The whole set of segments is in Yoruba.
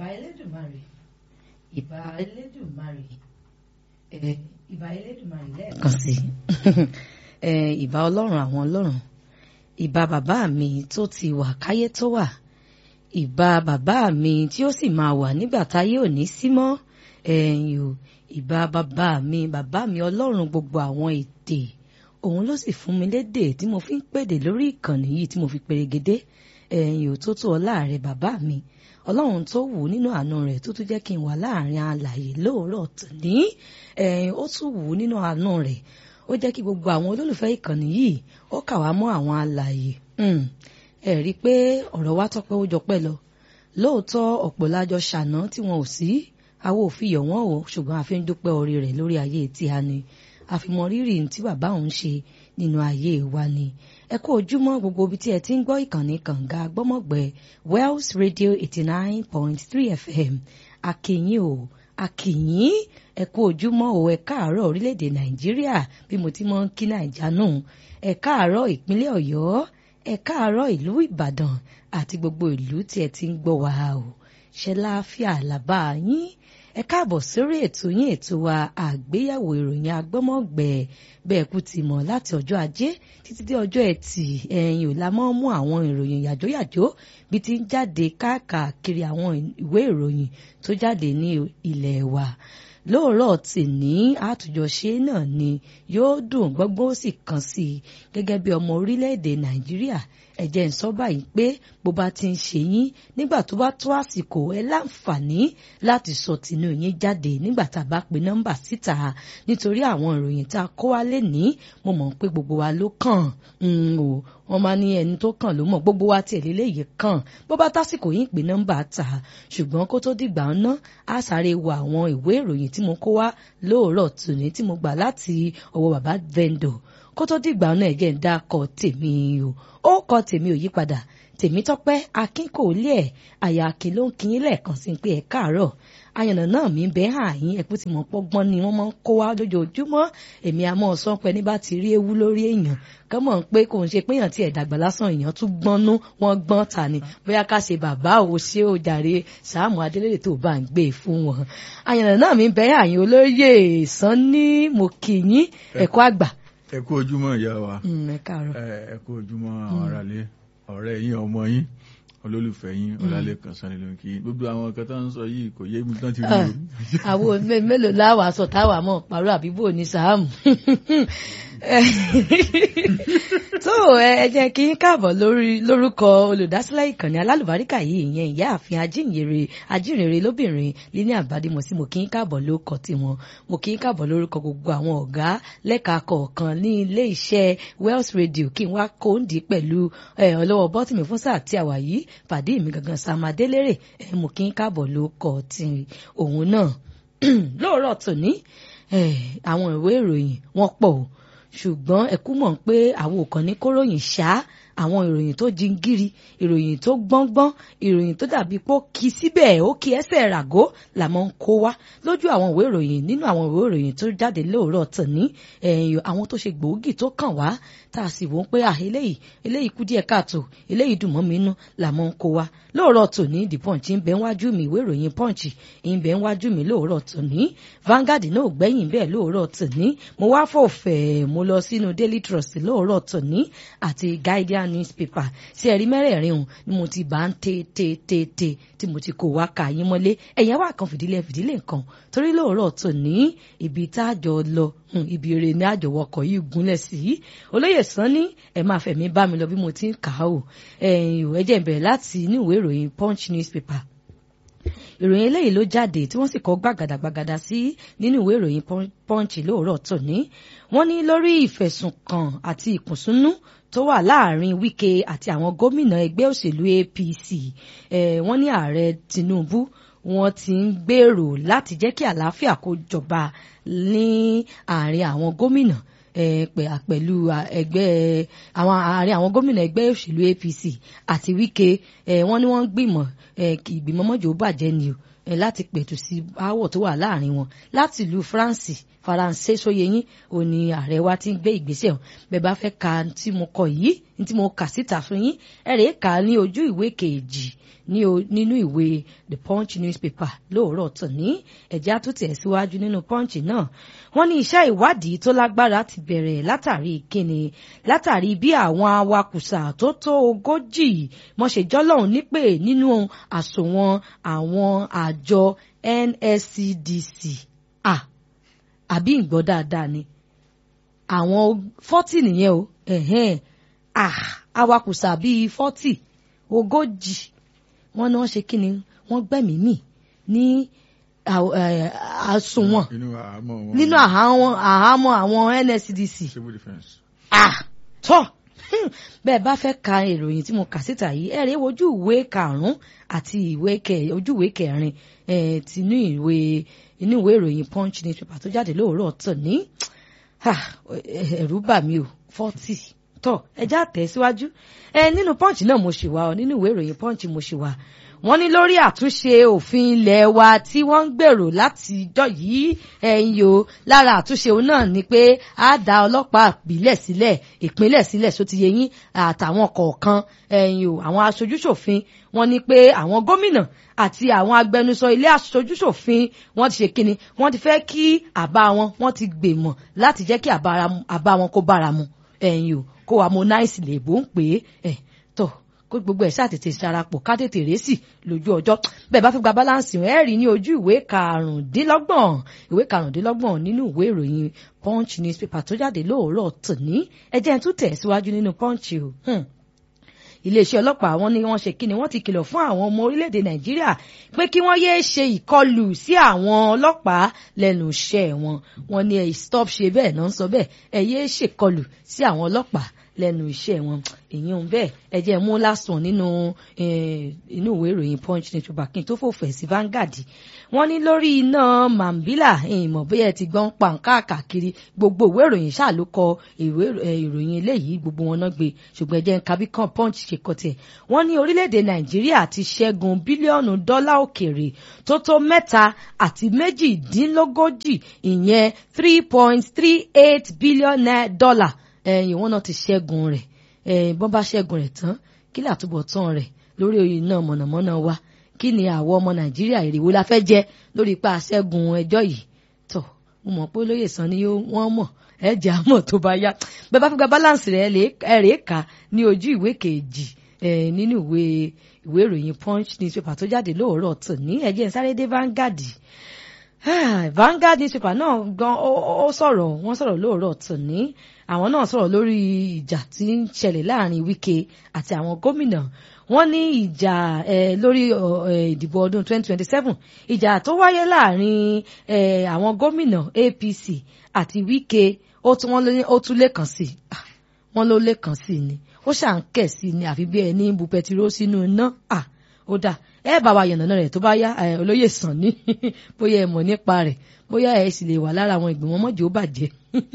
ìbà elédùnmarè ìbà elédùnmarè ẹ ìbà elédùnmarè lẹ́ẹ̀kan sí ẹ ìbà ọlọ́run àwọn ọlọ́run ìbà bàbá mi tó ti wà káyé tó wà ìbà bàbá mi tí ó sì máa wà nígbà táyé ò ní sí mọ́ ẹ̀yìn o ìbà bàbá mi bàbá mi ọlọ́run gbogbo àwọn èdè òun ló sì fún mi lédè tí mo fi ń pèdè lórí ìkànnì yìí tí mo fi perégedé ẹ̀yìn ò tó tó ọlá rẹ̀ bàbá mi ọlọ́run tó wù ú nínú àánú rẹ̀ tó tún jẹ́ kí n wà láàrin alàyè lóòrọ̀ tòní ẹ̀yìn ó tún wù ú nínú àánú rẹ̀ ó jẹ́ kí gbogbo àwọn olólùfẹ́ ìkànnì yìí ó kà wá mọ́ àwọn alàyè ẹ rí i pé ọ̀rọ̀ wa tọ́pẹ́ ó jọpẹ́ lọ lóòótọ́ ọ̀pọ̀ lájọ ṣàná tí wọn ò sí àwa ò fi yọ̀ wọ́n o ṣùgbọ́n a fi ń dúpẹ́ orí rẹ̀ lórí ayé tí a ní àfimọ́ rírì tí bàbá òun ṣe nínú ayé wa ni ẹ kú ojúmọ́ gbogbo ibi tí ẹ ti ń gbọ́ ìkànnì kànga gbọ́mọ̀gbẹ́ Wells Radio eighty nine point three FM akínyìn o akínyìn ẹ kú ojúmọ́ o ẹ káàárọ̀ orílẹ̀-èdè Nàìjíríà bí mo ti mọ́ ń kí Nàìjà nù ẹ káàárọ̀ ìpínlẹ̀ Ọ̀yọ́ ẹ káàárọ̀ ìlú Ìbàdàn àti gbogbo ìlú tí ẹ ti ń gbọ́ wa o ṣe láàfíà làbá yín ẹ káàbọ̀ sórí ètò yín ètò wa àgbéyẹ̀wò ìròyìn agbọ́mọ̀gbẹ́ bẹ́ẹ̀ kú ti mọ̀ láti ọjọ́ ajé títí dé ọjọ́ ẹtì ẹ̀yìn ò la mọ́ mú àwọn ìròyìn yàjóyàjó bí ti ń jáde káàkiri àwọn ìwé ìròyìn tó jáde ní ilẹ̀ wa lóòrọ̀ tì ní àtúnjọṣe náà ni yóò dùn gbọ́ngbọ́n ó sì kàn sí i gẹ́gẹ́ bí ọmọ orílẹ̀-èdè nàìjíríà ẹ jẹ́ n sọ báyìí pé bó bá ti ń ṣe yín nígbà tó bá tó àsìkò ẹ láǹfààní láti sọ tinú yín jáde nígbà tá a bá pe nọ́mbà síta nítorí àwọn ìròyìn tá a kó wá lé ní mo mọ̀ pé gbogbo wa ló kàn o wọ́n máa ní ẹni tó kàn ló mọ̀ gbogbo wa tiẹ̀ léléyìí kàn bó bá tásìkò yín pé nọ́mbà ta ṣùgbọ́n kó tó dìgbà ná a sáré wo àwọn ìwé ìròyìn tí mo kó wá lóòrọ̀ tòní tí mo gbà láti ọwọ́ bàbá vendor kó tó dìgbà náà ẹ̀jẹ̀ ń dákọ̀ tèmi o ó kọ tèmi ò yípadà tèmi tọ́pẹ́ akínkòólé ẹ̀ àyà akin ló ń kíyín lẹ́ẹ̀kan sí pé ẹ̀ káàárọ̀ àyànnà náà mi bẹ́ẹ̀ hàn yín ẹ̀kú tí mo pọ́gbọ́n ni wọ́n máa ń kó wá lójoojúmọ́ èmi àmọ́ ọ̀sán pẹ́ ní bá ti rí ewu lórí èèyàn kán mọ̀ pé kò ń ṣe pé èèyàn tí ẹ̀ dàgbà lásán èèyàn tún gbọ́nú wọ́n gbọ́n ta ni bóyá ká ṣe bàbá ò ṣe ò jàre Sàámù Adélèrè tó bá ń gbé e fún wọn. àyànnà náà mi bẹ́ẹ̀ hàn yín olóyè Sanni mo kì yín ẹ̀kọ́ àgbà. ẹ kú ojúmọ́ ìyá wa ẹ káàárọ̀. ẹ kú ojúmọ́ àwọn aráalé ọ̀rẹ́ yín ọmọ yín olólùfẹ́ yín ọlálẹ́kan sanni ló ń kí gbogbo àwọn kan tó ń sọ yìí kò yé mi tán ti rí o. àwọn mélòó láwàá sọ táwa mọ̀ pàrọ̀ àbíbò ní Sàámù tó ẹ jẹ́ kí n káàbọ̀ lórí lórúkọ olùdásílẹ̀ ìkànnì alálùbáríkà yìí ìyẹn ìyáàfin ajínrere ajínrere lóbìnrin líní àbádìmọ̀ sí mo kí n káàbọ̀ lórúkọ tiwọn mo kí n káàbọ̀ lórúkọ gbogbo àwọn ọ̀gá lẹ́ka kọ̀ọ̀kan ní ilé iṣẹ́ Wells Radio kí n wá kóńdì pẹ̀lú ọlọ́wọ́ bọ́tìmí fún sáà tí a wà yìí pàdé mi gangan sàmàdélérè mo kí n káàbọ̀ lórúkọ ti òun náà lóòrọ̀ tòní àwọn ìwé ìròyìn wọ́n pọ̀ o ṣùgbọ́n ẹ̀kú mọ̀ pé àwọn ò kàn ní kóròyìn ṣá àwọn ìròyìn tó jingiri ìròyìn tó gbọ́ngbọ́n ìròyìn tó dàbí pé ó kí síbẹ̀ ó kí ẹsẹ̀ ràgó làmọ́ ń kó wá lójú àwọn ìwé ìròyìn nínú àwọn ìwé ìròyìn tó jáde lóòrọ̀ tòní ẹ̀yìn àwọn tó ṣe gbòógì tó kàn wá tá a sì wò ó pé à eléyìí eléyìí kú díẹ̀ káàtó eléyìí dùn mọ́ mi nú làmọ́ ń kó wá lóòrọ̀ tòní the punch ń bẹ wájú mi ìwé ìròyìn punch ń bẹ wájú mi lóòrọ̀ tòní Vanguard náà gbẹ̀yìn bẹ́ẹ̀ lóòrọ̀ tòní mo wá fòfẹ́ mo lọ sínú Daily Trust lóòrọ̀ tòní àti Guardian newspaper sí ẹ̀rí mẹ́rẹ̀ẹ̀rin hùn ni mo ti bá ń tè tè tè tè tí mo ti kó wá ka yín mọ́lé ẹ̀yìn wá kan fìdílé fìdílé nǹkan torí lóòrọ̀ tòní ibi tá a jọ lọ ibi eré ní àjọwọkọ̀ yìí gúnlẹ̀ sí olóyè Sanni ẹ máa fẹ̀mí bá mi lọ bí mo ti ń kà á o ìwé jẹ́ bẹ̀rẹ̀ láti inú ìwé ìròyìn Punch newspaper ìròyìn eléyìí ló jáde tí wọ́n sì kọ gbàgàdàgbàgàdà sí nínú ìwé ìròyìn Punch lóòrọ̀ tòní wọ́n ní lórí ìfẹ̀sùnkàn àti ìkùnsúnú tó wà láàrin Wike àti àwọn gómìnà ẹgbẹ́ òṣèlú APC wọ́n ní ààrẹ Tinubu wọ́n ti ń gbèrò láti jẹ́ kí àlàáfíà kó jọba ní àárín àwọn gómìnà pẹ̀lú ẹgbẹ́ àwọn àárín àwọn gómìnà ẹgbẹ́ òṣèlú APC àti Wike wọ́n ní wọ́n ń gbìmọ̀ ìgbìmọ̀ mọ́jọ́ bàjẹ́ ni o eh, láti pẹ̀tù sí aáwọ̀ tó wà láàrin wọn láti ìlú France faransé sóyeyín ò ní ààrẹ wa ti ń gbé ìgbésẹ̀ ọ̀hún bẹ́ẹ̀ bá fẹ́ ka tí mo kọ yìí tí mo kà síta fún yín ẹ rèé kà á ní ojú ìwé kejì nínú ìwé the punch newspaper lóòrọ̀ tòní ẹ̀jẹ̀ á tún tẹ̀ síwájú nínú punch náà wọ́n ní iṣẹ́ ìwádìí tó lágbára ti bẹ̀rẹ̀ látàrí kíni látàrí bí àwọn awakùsà tó tó ogójì mọ̀ṣẹ́jọ́lọ́hún nípè nínú àsùnwọ̀n àwọn àjọ NSCDC ah àbí ìgbọ́ dáadáa ni àwọn fọ́tì nìyẹn o ẹ̀hẹ́n ah awakùsà bíi fọ́tì ogójì wọ́n ní wọ́n ṣe kí ni wọ́n gbẹ̀mí mì ní àsùnwọ̀n nínú àhámọ́ àwọn NSCDC ah tọ́ bẹ́ẹ̀ bá fẹ́ ka ìròyìn tí mo kà síta yìí ẹ rèé wojú ìwé karùn-ún àti ìwé ojú ìwé kẹrin tinú ìwé inú ìwé ìròyìn punch newspaper tó jáde lóòrọ̀ tòní ẹ̀rù bà mí o forty tọ́ ẹja tẹ̀síwájú ẹ nínú punch náà mo ṣì wà ọ nínú ìwé ìròyìn punch mo ṣì wà wọ́n ní lórí àtúnṣe òfin ilé wa tí wọ́n ń gbèrò láti jọ yìí ẹ̀yìn o lára àtúnṣe òun náà ni pé a dá ọlọ́pàá ìbílẹ̀ sílẹ̀ ìpínlẹ̀ sílẹ̀ só ti yẹ yín àtàwọn kọ̀ọ̀kan ẹ̀yìn o àwọn aṣojúṣòfin wọ́n ní pé àwọn gómìnà àti àwọn agbẹnusọ ilé aṣojúṣòfin wọ́n ti ṣe kíni wọ́n ti fẹ́ kí àbá wọn wọ́n ti gbèmọ̀ láti jẹ́ kí àbá wọn kó bára mu ẹ̀yìn o kó harmonize lè bó ń pè é tọ̀ kó gbogbo ẹ̀ ṣàtètè sarapọ̀ ká tètè rẹ́sì lójú ọjọ́ bẹ́ẹ̀ bá fẹ́ gba balance ẹ̀ rí ní ojú ìwé karùndínlọ́gbọ̀n ìwé karùndínlọ́gbọ̀n nínú ìwé ìròyìn punch newspaper tó jáde lóòrọ̀ tòní ẹ jẹ́ n tún tẹ̀ síwájú nínú punch o iléeṣẹ́ ọlọ́pàá wọn ni wọ́n ṣe kí ni wọ́n ti kìlọ̀ fún àwọn ọmọ orílẹ̀-èdè nàìjíríà pé kí wọ́n yéé ṣe ìkọlù sí àwọn ọlọ́pàá lẹ́nu iṣẹ́ wọn wọn ni ẹ̀ stop ṣe bẹ́ẹ̀ náà ń sọ bẹ́ẹ̀ ẹ̀ yéé ṣèkọlù sí àwọn ọlọ́pàá lẹ́nu iṣẹ́ wọn èyàn bẹ́ẹ̀ ẹ jẹ́ mú lásán nínú inú ìwé ìròyìn punch ní tuba kí n tó fòfẹ̀ sí Vanguard wọ́n ní lórí iná Mambila ìmọ̀ bóyá ẹ ti gbọ́n pa nǹkan káàkiri gbogbo ìwé ìròyìn ṣáà ló kọ ìwé ìròyìn eléyìí gbogbo wọn náà gbé ṣùgbọ́n ẹ jẹ́ kábí kan punch ṣe kọ tiẹ̀ wọ́n ní orílẹ̀-èdè Nàìjíríà ti ṣẹ́gun bílíọ̀nù dọ́là òkèrè tó tó mẹ́ta àti méjìdínlógójì ìyẹn three point three eight billion dollar ẹ̀yìn wọn náà ti ṣẹ́gun rẹ̀ bọ́n bá ṣẹ́gun rẹ̀ tán kí làtúbọ̀ tán rẹ̀ lórí iná mọ̀nàmọ́ná wa kí ni àwọn ọmọ nàìjíríà èrèwó la fẹ́ jẹ lórí ipa ṣẹ́gun ẹjọ́ yìí tọ̀ mo mọ̀ pé olóyè sàn ni wọ́n mọ̀ ẹ jẹ́ àmọ̀ tó bá yá bẹ́ẹ̀ bá fi gba balance rẹ̀ ẹ rèé kà ní ojú ìwé kejì nínú ìwé ìwé ìròyìn punch newspaper tó jáde lóòrọ̀ tòní ẹ jẹ́ n sáré dé Vanguard Vanguard newspaper náà gan ó sọ̀rọ̀ wọ́n sọ̀rọ̀ lóòrọ̀ tòní àwọn náà sọ̀rọ̀ lórí ìjà tí ń ṣẹlẹ̀ láàrin Wike àti àwọn gómìnà wọ́n ní ìjà lórí ìdìbò ọdún 2027 ìjà tó wáyé láàrin àwọn gómìnà APC àti Wike ó tún lè kàn sí wọ́n ló lè kàn sí ni ó ṣà ń kẹ̀ sí ni àfi bí ẹni bu pẹtiró sínú iná ó dáa ẹ bá wa yànnàná rẹ̀ tó bá yá olóyè sàn ní bóyá ẹ mọ̀ nípa rẹ̀ bóyá ẹ sì lè wà lára àwọn ìgbìmọ̀ mọ́jọ́ ó bàjẹ́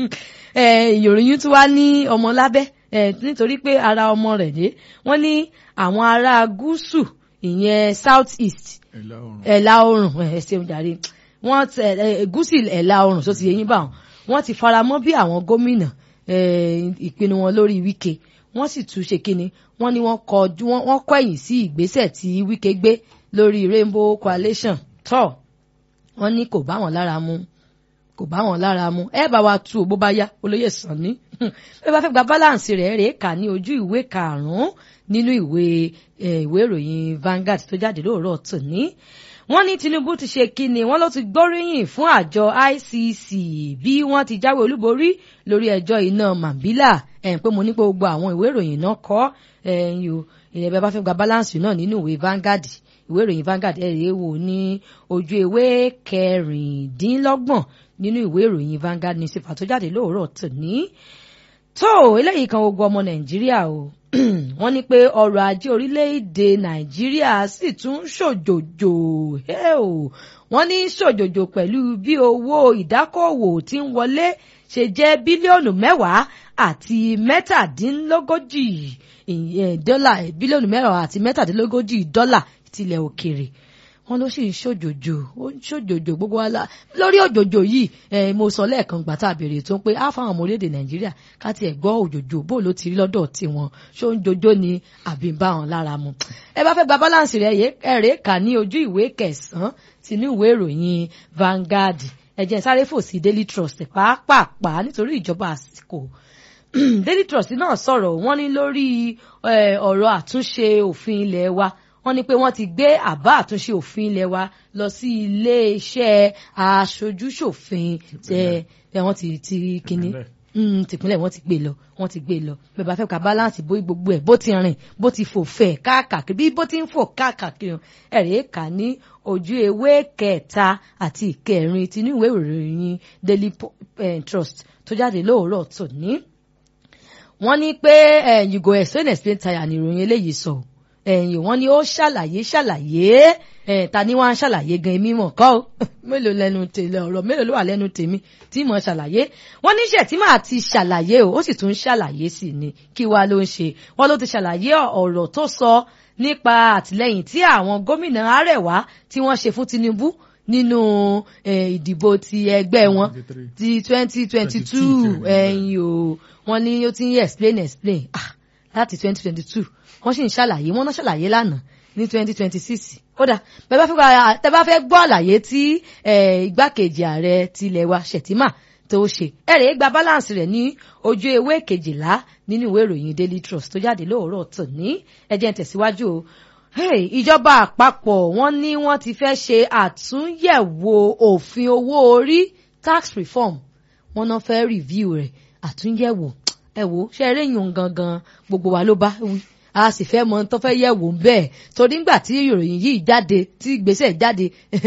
ìròyìn tún wá ní ọmọ lábẹ́ nítorí pé ara ọmọ rẹ̀ dé wọ́n ní àwọn ará gúúsù ìyẹn south east ẹ̀là oòrùn ẹ ṣeun jàre wọ́n gúúsù ẹ̀là oòrùn tó ti yẹ yín bá wọn wọ́n ti faramọ́ bí àwọn gómìnà ìpinnu wọn lórí Wike wọ́n sì tún ṣe kínni wọ́n ní wọ́n kọjú wọ́n kọ̀yìn sí ìgbésẹ̀ tí Wike gbé lórí Rainbow Coalition tó wọ́n ní kò bá wọn lára mu kò bá wọn lára mu ẹ bá wa tu bó bá yá olóyè sàn ní bí wọ́n bá fẹ́ gba balance rẹ̀ rèé kà ní ojú ìwé karùn-ún nínú ìwé ìwé ìròyìn Vanguard tó jáde lóòrọ̀ tòní wọ́n ní Tinubu ti ṣe kíni wọ́n ló ti gbóríyìn fún àjọ ICC bí wọ́n ti jáwé olúborí lórí ẹjọ́ iná Mambila ẹ̀ pé mo ní pé gbogbo àwọn ìwé ìròyìn náà kọ́ ẹ̀yìn o ìrẹ̀ bẹ́ẹ̀ bá fẹ́ gba balance náà nínú ìwé Vanguard ìwé ìròyìn Vanguard ẹ̀ rèé wò ní ojú ewé kẹrìndínlọ́gbọ̀n nínú ìwé ìròyìn Vanguard newspaper tó jáde lóòrọ̀ tòní tó eléyìí kan ogun ọmọ Nàìjíríà o wọ́n ní pé ọrọ̀ ajé orílẹ̀-èdè Nàìjíríà sì tún ṣòjòjò wọ́n ní ṣòjòjò pẹ̀lú bí owó ìdákọ̀wò tí ń wọlé ṣe jẹ́ bílíọ̀nù mẹ́wàá àti mẹ́tàdínlógójì dọ́là bílíọ̀nù mẹ́wàá àti mẹ́tàdínlógójì dọ́là tilẹ̀ òkèrè wọ́n ló sì ń ṣòjòjò ó ń ṣòjòjò gbogbo wa la lórí òjòjò yìí eh, mo sọ lẹ́ẹ̀kan gbà tá a béèrè tó ń pé á fáwọn ọmọ orílẹ̀-èdè nàìjíríà ká tiẹ̀ gbọ́ òjòjò bó ló ti rí lọ́dọ̀ tiwọn ṣó ń jojó ni àbí ń bá wọn lára mu ẹ bá fẹ́ gba balance rẹ̀ ẹ̀rẹ́ kà ní ojú ìwé kẹsàn-án sínú ìwé ìròyìn Vanguard ẹ jẹ́ sáré fò sí Daily Trust pàápàá nítorí ìjọba àsìkò Daily Trust náà sọ̀rọ̀ wọ́n ní lórí ọ̀rọ̀ àtúnṣe òfin ilé wa wọ́n ní pé wọ́n ti gbé àbá àtúnṣe òfin ilé wa lọ sí iléeṣẹ́ aṣojúṣòfin tẹ wọ́n ti ti kínní tìpínlẹ̀ wọ́n ti gbé lọ wọ́n ti gbé lọ bẹ́ẹ̀ bá fẹ́ ka balance bó gbogbo ẹ̀ bó ti rìn bó ti fò fẹ̀ káàkiri bí bó ti ń fò káàkiri ẹ̀rẹ́ kà ní ojú ewé kẹta àti ìkẹrin tinú ìwé ìròyìn Daily Trust tó jáde lóòrọ̀ tòní wọ́n ní pé you go explain explain tire ni ìròyìn eléyìí sọ ẹ̀yìn wọ́n ní ó ṣàlàyé ṣàlàyé ta ni wọ́n á ṣàlàyé gan èmi mọ̀ kọ́ mélòó lẹ́nu tèmi ọ̀rọ̀ mélòó ló wà lẹ́nu tèmi tí mo ṣàlàyé wọ́n ní ṣe tí màá ti ṣàlàyé o ó sì tún ṣàlàyé sí ni kí wàá ló ń ṣe wọ́n ló ti ṣàlàyé ọ̀rọ̀ tó sọ nípa àtìlẹ́yìn tí àwọn gómìnà Arẹwà tí wọ́n ṣe fún Tinubu nínú ìdìbò ti ẹgbẹ́ wọn ti twenty twenty two ẹ̀yìn o wọ́n ní ó ti ń explain explain ah láti twenty twenty two wọ́n sì ń ṣàlàyé wọ́n náà ṣàlàyé lánàá ní twenty twenty six kódà tẹ́ bá fẹ́ gbọ́ àlàyé tí igbákejì ààrẹ tilẹ̀ wa Shettima tó ṣe ẹ̀rẹ̀ gba balance rẹ̀ ní ojú ewé kejìlá nínú ìwé ìròyìn Daily Trust tó jáde lóòrọ̀ tòní ẹ jẹ́ n tẹ̀síwájú o ìjọba àpapọ̀ wọ́n ní wọ́n ti fẹ́ ṣe àtúnyẹ̀wò òfin owó orí tax reform wọ́n náà fẹ́ review rẹ̀ àtúnyẹ̀wò ẹ wò ṣe eré yùn gangan gbogbo wa ló bá wí a sì fẹ́ mọ tó fẹ́ yẹ̀wò bẹ́ẹ̀ torí ńgbà tí ìròyìn yìí jáde tí ìgbésẹ̀ jáde